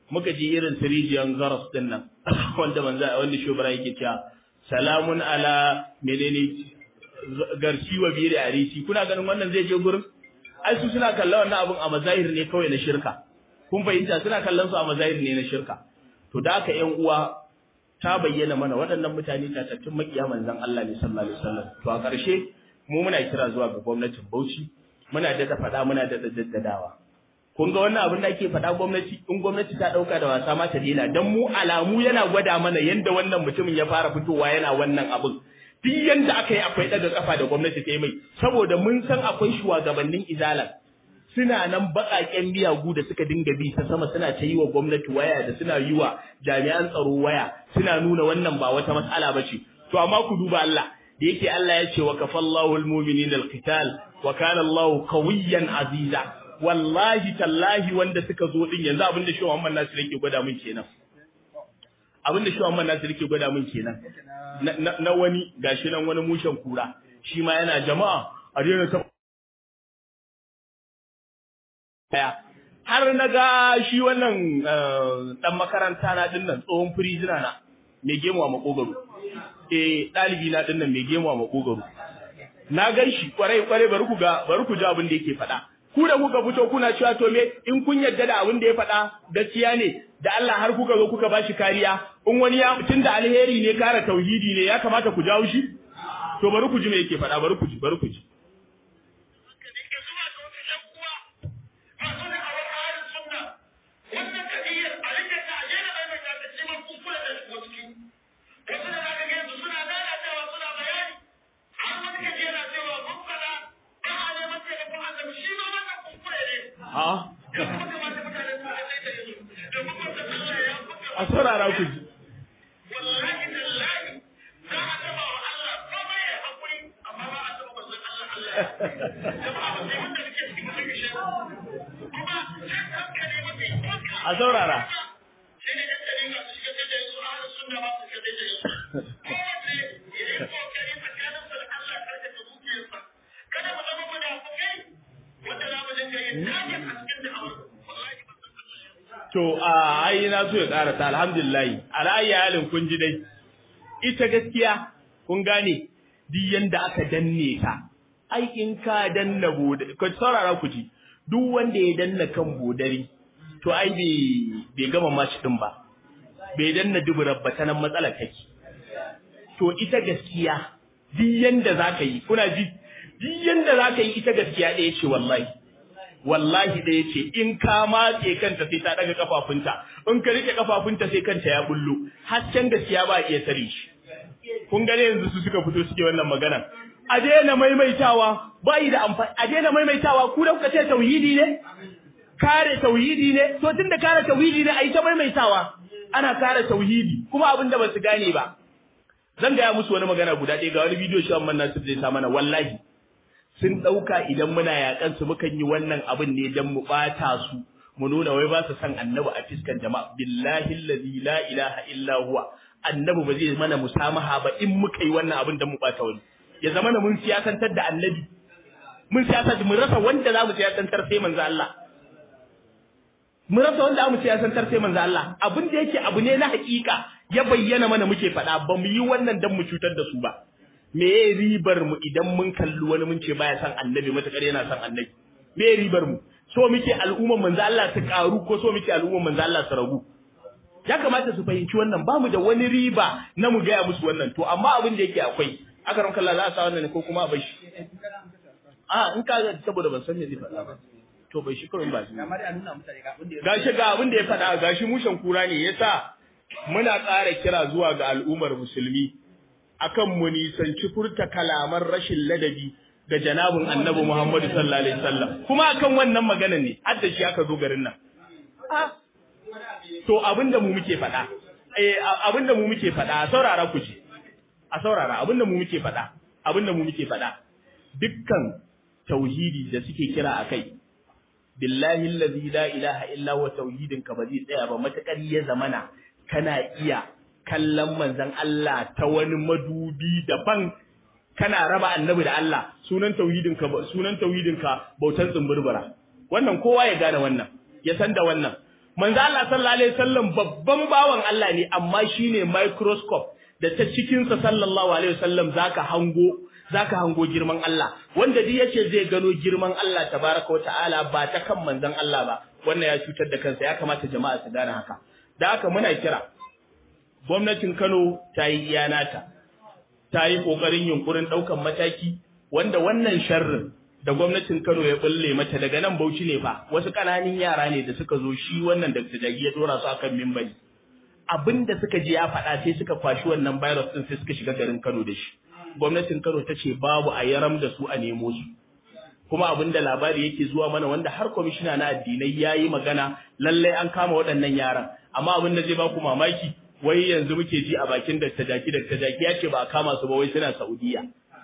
S3: muka ji irin sirijiyan garas din nan wanda manzo wanda shubara yake cewa salamun ala menene garci wa biri arisi kuna ganin wannan zai je gurin ai su suna kallon wannan abun a mazahir ne kawai na shirka kun fahimta suna kallon su a mazahir ne na shirka to da aka yan uwa ta bayyana mana waɗannan mutane tatattun makiya manzon Allah ne sallallahu alaihi wasallam to a ƙarshe mu muna kira zuwa ga gwamnatin Bauchi muna da faɗa muna da daddadawa kun ga wannan abin da ake faɗa gwamnati in gwamnati ta ɗauka da wasa ma ta daina dan mu alamu yana gwada mana yanda wannan mutumin ya fara fitowa yana wannan abin duk yanda aka yi akwai daga kafa da gwamnati ta yi mai saboda mun san akwai shugabannin izalan suna nan baƙaƙen miyagu da suka dinga bi ta sama suna ta yi wa gwamnati waya da suna yi wa jami'an tsaro waya suna nuna wannan ba wata matsala ba ce to amma ku duba Allah da yake Allah ya ce wa kafallahu almu'minina alqital wa kana Allahu qawiyyan aziza wallahi tallahi wanda suka zo din yanzu abin da shi Muhammad Nasir yake gwada mun kenan abin da shi Muhammad Nasir yake gwada mun kenan na wani gashi nan wani mushen kura shi ma yana jama'a a daina ta daya har na ga shi wannan dan makaranta na dinnan tsohon firizina na mai gemu a makogaro eh dalibi na dinnan mai gemu a makogaro na gan shi kwarai kwarai bari ku ga bari ku ji abin da yake faɗa ku da kuka fito kuna cewa to me in kun yarda da abin da ya faɗa gaskiya ne da Allah har kuka zo kuka bashi kariya in wani ya tun da alheri ne kara tauhidi ne ya kamata ku jawo shi to bari ku ji me yake faɗa bari ku ji bari ku ji a saurara ku ji. A saurara. To, a ai na so ya ƙara ta alhamdulillah, ala'ayi halin kun ji dai, ita gaskiya kun gane duk yanda aka danne ta, ai in ka danna bodari, ka saurara ku ji, duk wanda ya danna kan bodari, to ai bai gama mashi ɗin ba, bai danna duburar ba ta nan matsalar take. To ita gaskiya, duk yanda za ka yi, kuna ji, duk yanda za ka yi ita gaskiya ɗaya ce wallahi. wallahi da yace in ka matse kanta sai ta daga kafafunta in ka rike kafafunta sai kanta ya bullo hasken gaskiya ba iya tare shi kun gane yanzu su suka fito suke wannan magana a daina maimaitawa bai da amfani a daina maimaitawa ku da kuka ce tauhidi ne kare tauhidi ne to tunda kare tauhidi ne ai ta maimaitawa ana kare tauhidi kuma abin da ba su gane ba zan gaya musu wani magana guda ɗaya ga wani bidiyo shi Amman Nasir zai sa mana wallahi sun ɗauka idan muna yaƙan su mukan yi wannan abin ne don mu ɓata su mu nuna wai ba su san annabi a fiskan jama'a billahi allazi la ilaha illa huwa annabi ba zai mana musamaha ba in muka yi wannan abin don mu ɓata wani ya zama na mun siyasantar da annabi mun siyasantar mun rasa wanda za mu siyasantar sai manzo Allah mun rasa wanda za mu siyasantar sai manzo Allah abin da yake abu ne na hakika ya bayyana mana muke faɗa ba mu yi wannan don mu cutar da su ba me ye ribar mu idan mun kalli wani mun ce baya san annabi matakar yana san annabi me ye ribar mu so muke al'umman manzo Allah su karu ko so muke al'umman manzo Allah su ragu ya kamata su fahimci wannan ba mu da wani riba na mu gaya musu wannan to amma abin da yake akwai aka ranka Allah za a sa wannan ne ko kuma a bar shi a in ka ga saboda ban san me zai faɗa ba to bai shi kawai ba shi gashi ga abin da ya faɗa gashi mushen kura ne yasa muna ƙara kira zuwa ga al'ummar musulmi akan mu nisanci furta kalaman rashin ladabi ga janabin annabi Muhammadu sallallahu alaihi wasallam kuma akan wannan maganar ne har da shi aka zo garin nan to abinda mu muke faɗa eh abinda mu muke faɗa a saurara ku ji a saurara abinda mu muke faɗa abinda mu muke faɗa dukkan tauhidi da suke kira akai billahi allazi la ilaha illa huwa tauhidin ka ba zai tsaya ba matakar ya zamana kana iya kallon manzon Allah ta wani madubi daban kana raba annabi da Allah sunan tauhidin ka sunan tauhidin ka bautan tsumburbura wannan kowa ya gane wannan ya san da wannan manzo Allah sallallahu alaihi wasallam babban bawan Allah ne amma shine microscope da ta cikin sa sallallahu alaihi wasallam zaka hango zaka hango girman Allah wanda duk yace zai gano girman Allah tabaraka wa ta'ala ba ta kan manzon Allah ba wannan ya cutar da kansa ya kamata jama'a su gane haka da haka muna kira gwamnatin Kano ta yi iyanata ta yi kokarin yunkurin daukan mataki wanda wannan sharrin da gwamnatin Kano ya bulle mata daga nan Bauchi ne fa wasu kananin yara ne da suka zo shi wannan Dr. Jagi ya dora su akan mimbari abinda suka je ya faɗa sai suka kwashi wannan virus din sai suka shiga garin Kano da shi gwamnatin Kano ta ce babu a yaram da su a nemo su kuma abinda labari yake zuwa mana wanda har kwamishina na addinai yayi magana lallai an kama waɗannan yaran amma abin da zai ba ku mamaki wai yanzu muke ji a bakin Dr. Jaki Dr. Jaki ya ce ba a kama su ba wai suna Saudiya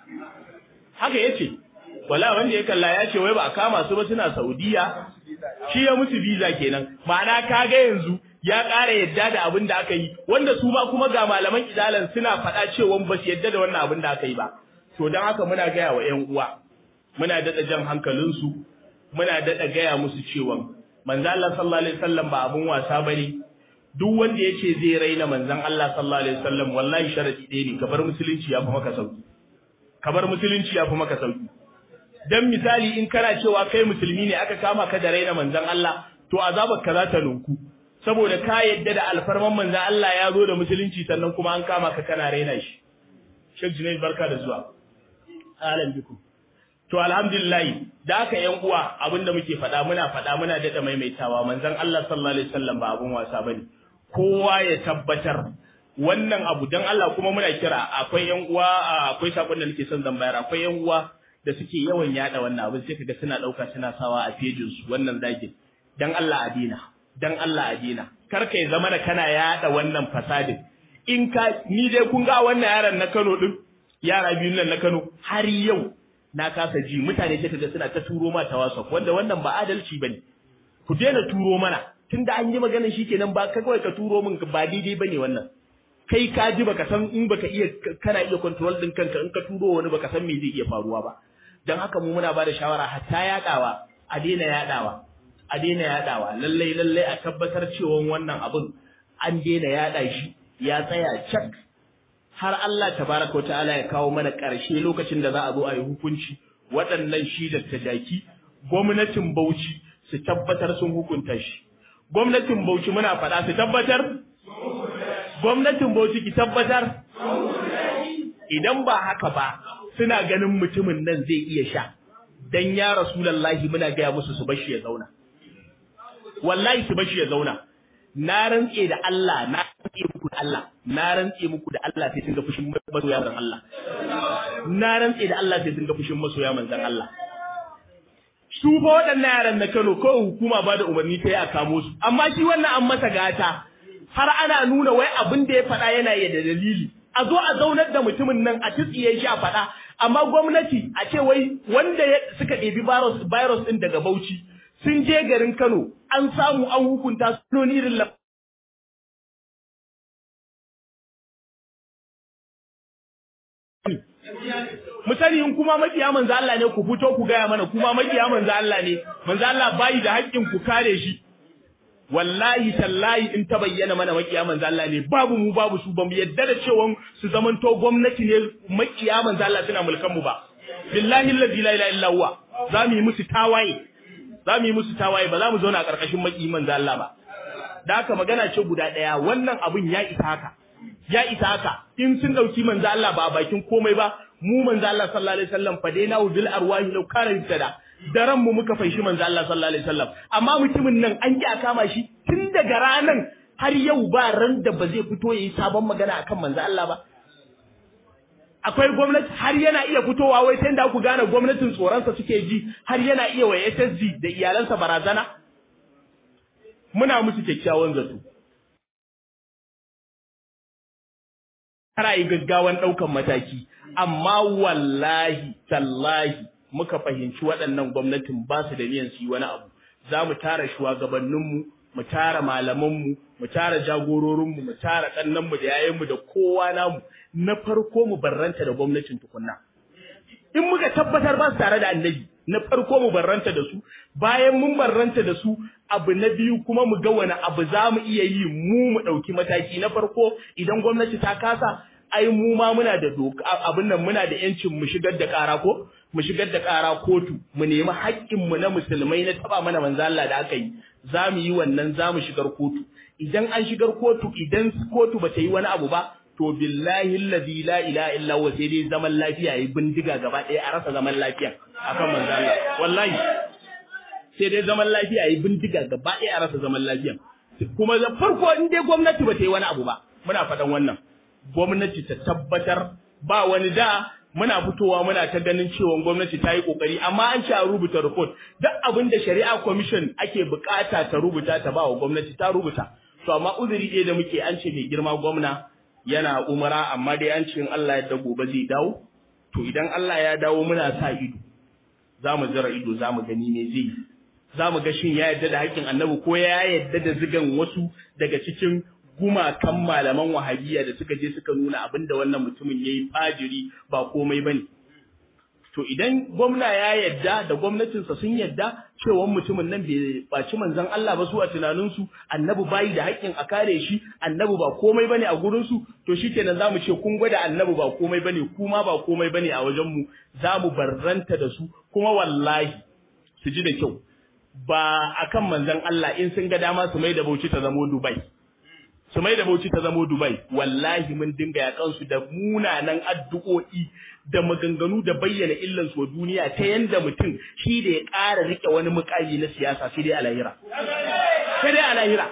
S3: haka yace wala wanda ya kalla ya ce wai ba a kama su ba suna Saudiya shi ya musu visa kenan ma'ana kaga yanzu ya ƙara yadda da abin da aka yi wanda su ma kuma ga malaman idalan suna faɗa cewa ba su yadda da wannan abin da aka yi ba to don haka muna gaya wa ƴan uwa muna daɗa jan hankalinsu muna daɗa gaya musu cewa manzo Allah sallallahu alaihi wasallam ba abun wasa bane duk wanda yace zai raina manzon Allah sallallahu alaihi wasallam wallahi sharadi ɗaya ne kabar musulunci ya fi maka sauki kabar musulunci ya fi maka sauki dan misali in kana cewa kai musulmi ne aka kama ka da raina manzon Allah to azabar ka za ta nunku saboda ka yadda da alfarman manzon Allah ya zo da musulunci sannan kuma an kama ka kana raina shi Sheikh Junaid barka da zuwa alam bikum to alhamdulillah da aka yan uwa abinda muke faɗa muna faɗa muna dada maimaitawa manzon Allah sallallahu alaihi wasallam ba abun wasa bane kowa ya tabbatar wannan abu dan Allah kuma muna kira akwai yan uwa akwai sakon da nake son zan bayar akwai yan uwa da suke yawan yada wannan abin sai kaga suna dauka suna sawa a pejin su wannan zagin dan Allah a dina dan Allah a dina kar kai zama da kana yada wannan fasadin in ka ni dai kun ga wannan yaran na Kano din yara biyun nan na Kano har yau na kasa ji mutane sai kaga suna ta turo ma ta WhatsApp wanda wannan ba adalci bane ku daina turo mana tunda an yi maganar shikenan ba ka kawai ka turo min ba daidai bane wannan kai ka ji baka san in baka iya kana iya control din kanka in ka turo wani baka san me zai iya faruwa ba dan haka mu muna bada shawara hatta yadawa a daina yadawa a daina yadawa lallai lallai a tabbatar cewa wannan abun an daina yada shi ya tsaya cak har Allah tabaraka ta'ala ya kawo mana ƙarshe lokacin da za a zo a yi hukunci waɗannan shi da tajaki gwamnatin Bauchi su tabbatar sun hukunta shi gwamnatin Bauchi muna faɗa su tabbatar gwamnatin Bauchi ki tabbatar idan ba haka ba suna ganin mutumin nan zai iya sha dan ya rasulullahi muna gaya musu su bashi ya zauna wallahi su bashi ya zauna na rantse da Allah na rantse muku da Allah na rantse muku da Allah sai sun ga fushin masoya manzon Allah na rantse da Allah sai sun ga fushin masoya manzon Allah su fa waɗannan yaran na Kano ko hukuma ba da umarni ta yi a kamo su amma shi wannan an masa gata har ana nuna wai abin da ya faɗa yana yi da dalili a zo a zaunar da mutumin nan a tsiye shi a faɗa amma gwamnati a ce wai wanda suka ɗebi virus virus ɗin daga Bauchi sun je garin Kano an samu an hukunta su irin mu sani in kuma makiya manzo Allah ne ku fito ku gaya mana kuma makiya manzo Allah ne manzo Allah bai da haƙƙin ku kare shi wallahi tallahi in ta bayyana mana makiya manzo Allah ne babu mu babu su bamu yadda da cewa su zamanto gwamnati ne makiya manzo Allah suna mulkan mu ba billahi allazi la ilaha illa huwa za mu yi musu tawaye za mu yi musu tawaye ba za mu zauna a ƙarƙashin makiyi manzo Allah ba da haka magana ce guda ɗaya wannan abun ya isa haka ya isa haka in sun dauki manzo Allah ba a bakin komai ba mu manzo Allah sallallahu alaihi wasallam fa dai nawu bil arwahi law kana tada daren mu muka faishi manzo Allah sallallahu alaihi wasallam amma mutumin nan an ki a kama shi tun daga ranan har yau ba ran da ba zai fito yayi sabon magana akan manzo Allah ba akwai gwamnati har yana iya fitowa wai sai da ku gane gwamnatin tsoronsa suke ji har yana iya wa SSG da iyalansa barazana muna musu kyakkyawan zato kara yi gaggawan ɗaukan mataki amma wallahi tallahi muka fahimci waɗannan gwamnatin ba su da niyan su yi wani abu za mu tara shugabanninmu mu tara malamanmu mu tara jagororinmu mu tara ɗannanmu da yayanmu da kowa namu na farko mu barranta da gwamnatin tukunna in muka tabbatar ba su tare da annabi na farko mu barranta da su bayan mun barranta da su abu na biyu kuma mu ga wani abu za mu iya yi mu mu ɗauki mataki na farko idan gwamnati ta kasa ai mu ma muna da doka abin nan muna da yancin mu shigar da ƙara ko mu shigar da ƙara kotu mu nemi haƙƙin mu na musulmai na taba mana manzo Allah da aka yi za mu yi wannan za mu shigar kotu idan an shigar kotu idan kotu ba ta yi wani abu ba to billahi allazi la ilaha illa huwa sai dai zaman lafiya yi bindiga gaba ɗaya a rasa zaman lafiya akan manzo Allah wallahi sai dai zaman lafiya yi bindiga gaba ɗaya a rasa zaman lafiya kuma da farko in dai gwamnati ba ta yi wani abu ba muna faɗan wannan gwamnati ta tabbatar ba wani da muna fitowa muna ta ganin cewa gwamnati ta yi kokari amma an ce a rubuta report duk abin da shari'a commission ake bukata ta rubuta ta ba wa gwamnati ta rubuta to amma uzuri ɗaya da muke an ce mai girma gwamna yana umara amma dai an ce in Allah ya gobe zai dawo to idan Allah ya dawo muna sa ido za mu zira ido za mu gani me zai za mu ga shin ya yarda da haƙƙin annabi ko ya yarda da zigan wasu daga cikin gumakan malaman wahabiyya da suka je suka nuna abin da wannan mutumin ya yi fajiri ba komai ba ne. To idan gwamna ya yadda da gwamnatinsa sun yadda cewa mutumin nan bai baci manzon Allah ba su a tunaninsu annabi bayi da haƙƙin a kare shi annabi ba komai bane a gurinsu to shikenan zamu ce kun gwada annabi ba komai bane kuma ba komai bane a wajenmu zamu barranta da su kuma wallahi su ji da kyau ba akan manzon Allah in sun ga dama su mai da Bauchi ta zamo Dubai su mai da Bauchi ta zamo Dubai wallahi mun dinga yakan su da munanan addu'o'i da maganganu da bayyana illan su wa duniya ta yanda mutum shi da ya ƙara rike wani mukami na siyasa sai dai a lahira sai dai a lahira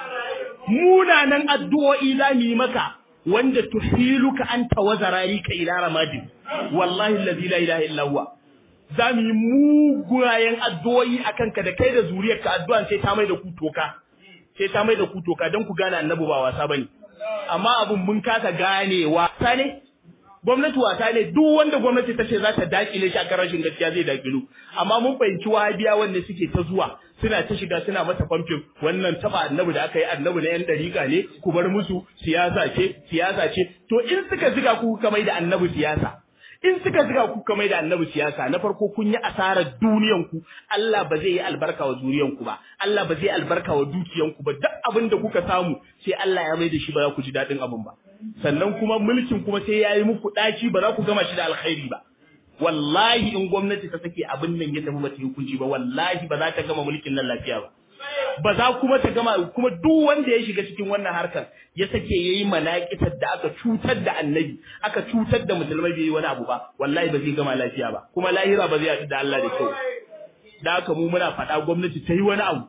S3: munanan addu'o'i za mu yi maka wanda tuhiluka anta wa zararika ila ramadin wallahi allazi la ilaha illa huwa za mu yi mugayen addu'o'i akan ka da kai da zuriyarka addu'an sai ta mai da ku toka sai ta mai da ku toka don ku gane annabi ba wasa bane amma abun mun kasa ganewa ta ne gwamnati wasa ne duk wanda gwamnati ta ce za ta dakile shi akan rashin gaskiya zai dakilu amma mun fahimci wahabiya wanda suke ta zuwa suna ta shiga suna mata famfin wannan taba annabi da aka yi annabi na yan dariƙa ne ku bar musu siyasa ce siyasa ce to in suka ziga ku kamar da annabi siyasa in suka ziga ku kamar da annabi siyasa na farko kun yi asarar duniyan ku Allah ba zai yi albarka wa zuriyan ku ba Allah ba zai albarka wa dukiyan ku ba duk abin da kuka samu sai Allah ya mai da shi ba za ku ji dadin abin ba sannan kuma mulkin kuma sai ya yi muku daci ba za ku gama shi da alkhairi ba wallahi in gwamnati ta sake abin nan ya tafi ba ta yi hukunci ba wallahi ba za ta gama mulkin nan lafiya ba ba za kuma ta gama kuma duk wanda ya shiga cikin wannan harkar ya sake yayi manaƙitar da aka cutar da annabi aka cutar da musulmai bai yi wani abu ba wallahi ba zai gama lafiya ba kuma lahira ba zai haɗu da Allah da kyau da haka mu muna faɗa gwamnati ta yi wani abu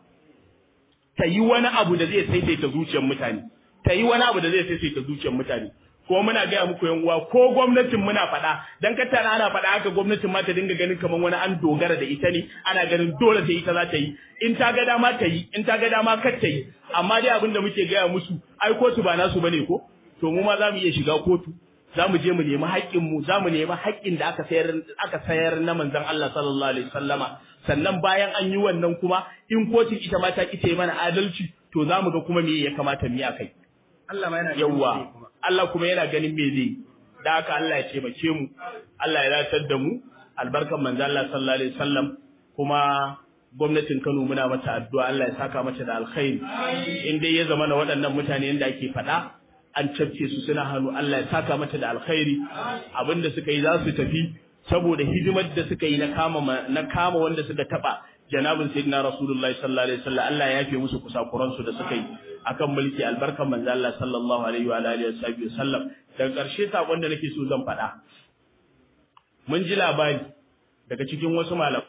S3: ta yi wani abu da zai saisaita zuciyar mutane ta yi wani abu da zai saisaita zuciyar mutane ko muna gaya muku yan uwa ko gwamnatin muna faɗa dan kattana ana faɗa haka gwamnatin ma ta dinga ganin kamar wani an dogara da ita ne ana ganin dole sai ita za ta yi in ta ga dama ta yi in ta ga dama kar ta yi amma dai abin da muke gaya musu ai kotu ba nasu bane ko to mu ma za mu iya shiga kotu za mu je mu nemi haƙƙin mu za mu nemi haƙƙin da aka sayar aka sayar na manzon Allah sallallahu alaihi wasallama sannan bayan an yi wannan kuma in kotun ita ma ta kice mana adalci to za mu ga kuma me ya kamata mu yi akai
S1: Allah ma yana
S3: yawwa Allah kuma yana ganin me zai da haka Allah ya taimake mu Allah ya ratar da mu albarkan manzo Allah sallallahu alaihi wasallam kuma gwamnatin Kano muna mata addu'a Allah ya saka mata da alkhairi in dai ya zama na waɗannan mutane yanda ake faɗa an cafke su suna hannu Allah ya saka mata da alkhairi abinda suka yi za su tafi saboda hidimar da suka yi na kama na kama wanda suka taba janabin sayyidina rasulullahi sallallahu alaihi wasallam Allah ya yafe musu kusakuran su da suka yi akan mulki albarkan manzo Allah sallallahu alaihi wa alihi wasallam daga ƙarshe sakon da nake so zan faɗa mun ji labari daga cikin wasu malamai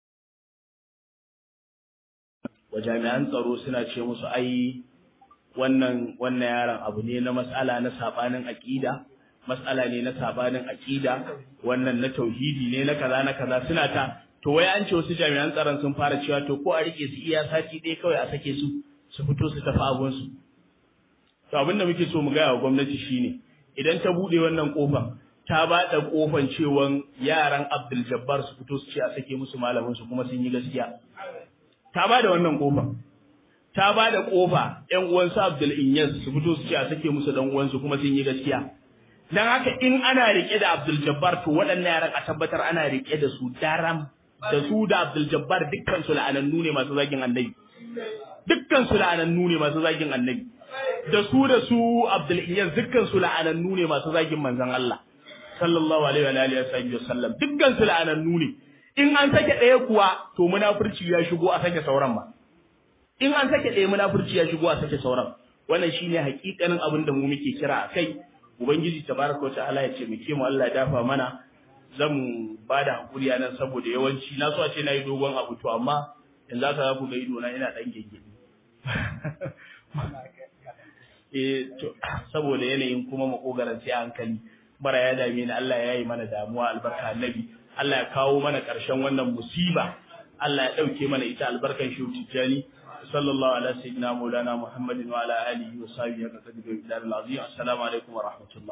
S3: wa jami'an tsaro suna ce musu ai wannan wannan yaron abu ne na mas'ala na sabanin aqida mas'ala ne na sabanin aqida wannan na tauhidi ne na kaza na kaza suna ta to wai an ce wasu jami'an tsaron sun fara cewa to ko a rike su iya sati ɗaya kawai a sake su su fito su tafi abun su to abin da muke so mu gaya wa gwamnati shine idan ta bude wannan kofar ta ba da kofan cewan yaran Abdul Jabbar su fito su ce a sake musu malamin su kuma sun yi gaskiya ta ba da wannan kofar ta ba da kofa ƴan uwansu Abdul Inyas su fito su ce a sake musu dan uwansu kuma sun yi gaskiya dan haka in ana rike da Abdul Jabbar to waɗannan yaran a tabbatar ana rike da su daram da su da Abdul Jabbar dukkan su la'anannu ne masu zagin annabi dukkan su la'anannu ne masu zagin annabi da su da su Abdul Iyaz dukkan su la'anannu ne masu zagin manzon Allah sallallahu alaihi wa alihi wa sallam dukkan su la'anannu ne in an sake ɗaya kuwa to munafurci ya shigo a sake sauran ma in an sake ɗaya munafurci ya shigo a sake sauran wannan shine hakikanin abin da mu muke kira a kai ubangiji tabaraka wa ta'ala ya ce mu ke mu Allah ya dafa mana zan ba da hakuri a nan saboda yawanci na so a ce na yi dogon abu to amma yanzu aka za ku ga ido na ina ɗan gege eh to saboda yanayin kuma makogaran sai hankali bara ya dame ni Allah ya yi mana damuwa albarka annabi Allah ya kawo mana ƙarshen wannan musiba Allah ya ɗauke mana ita albarkan shi tijjani sallallahu ala sayyidina maulana muhammadin wa ala alihi wa sahbihi ka kadiru ila al-azim assalamu alaikum wa rahmatullah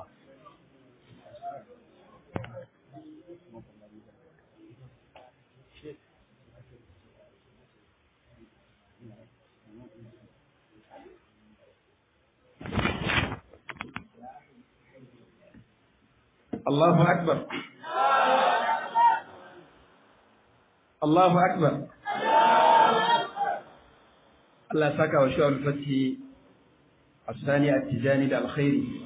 S1: Allahu akbar Allahu akbar Allah saka wa shu'al fati asani at-tijani da alkhairi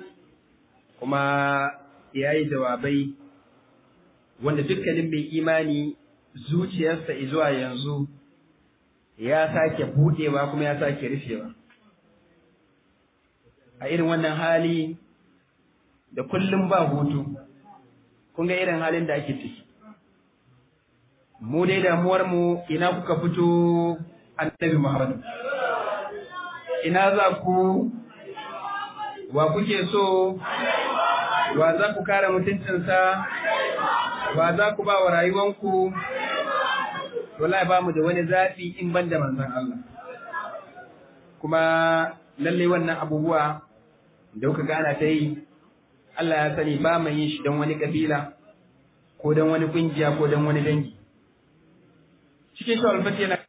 S1: kuma yayi jawabai wanda dukkanin mai imani zuciyarsa zuwa yanzu ya sake budewa kuma ya sake rufewa a irin wannan hali da kullum ba hutu kun ga irin halin da ake ciki mu dai damuwar mu ina kuka fito annabi Muhammad ina za ku wa kuke so wa za ku kare mutuncinsa wa za ku ba wa rayuwanku wallahi ba mu da wani zafi in ban da manzon Allah kuma lalle wannan abubuwa da kuka gana ta yi Allah ya sani ba mai yin shi don wani kabila ko don wani kungiya ko don wani dangi cikin shi alfati yana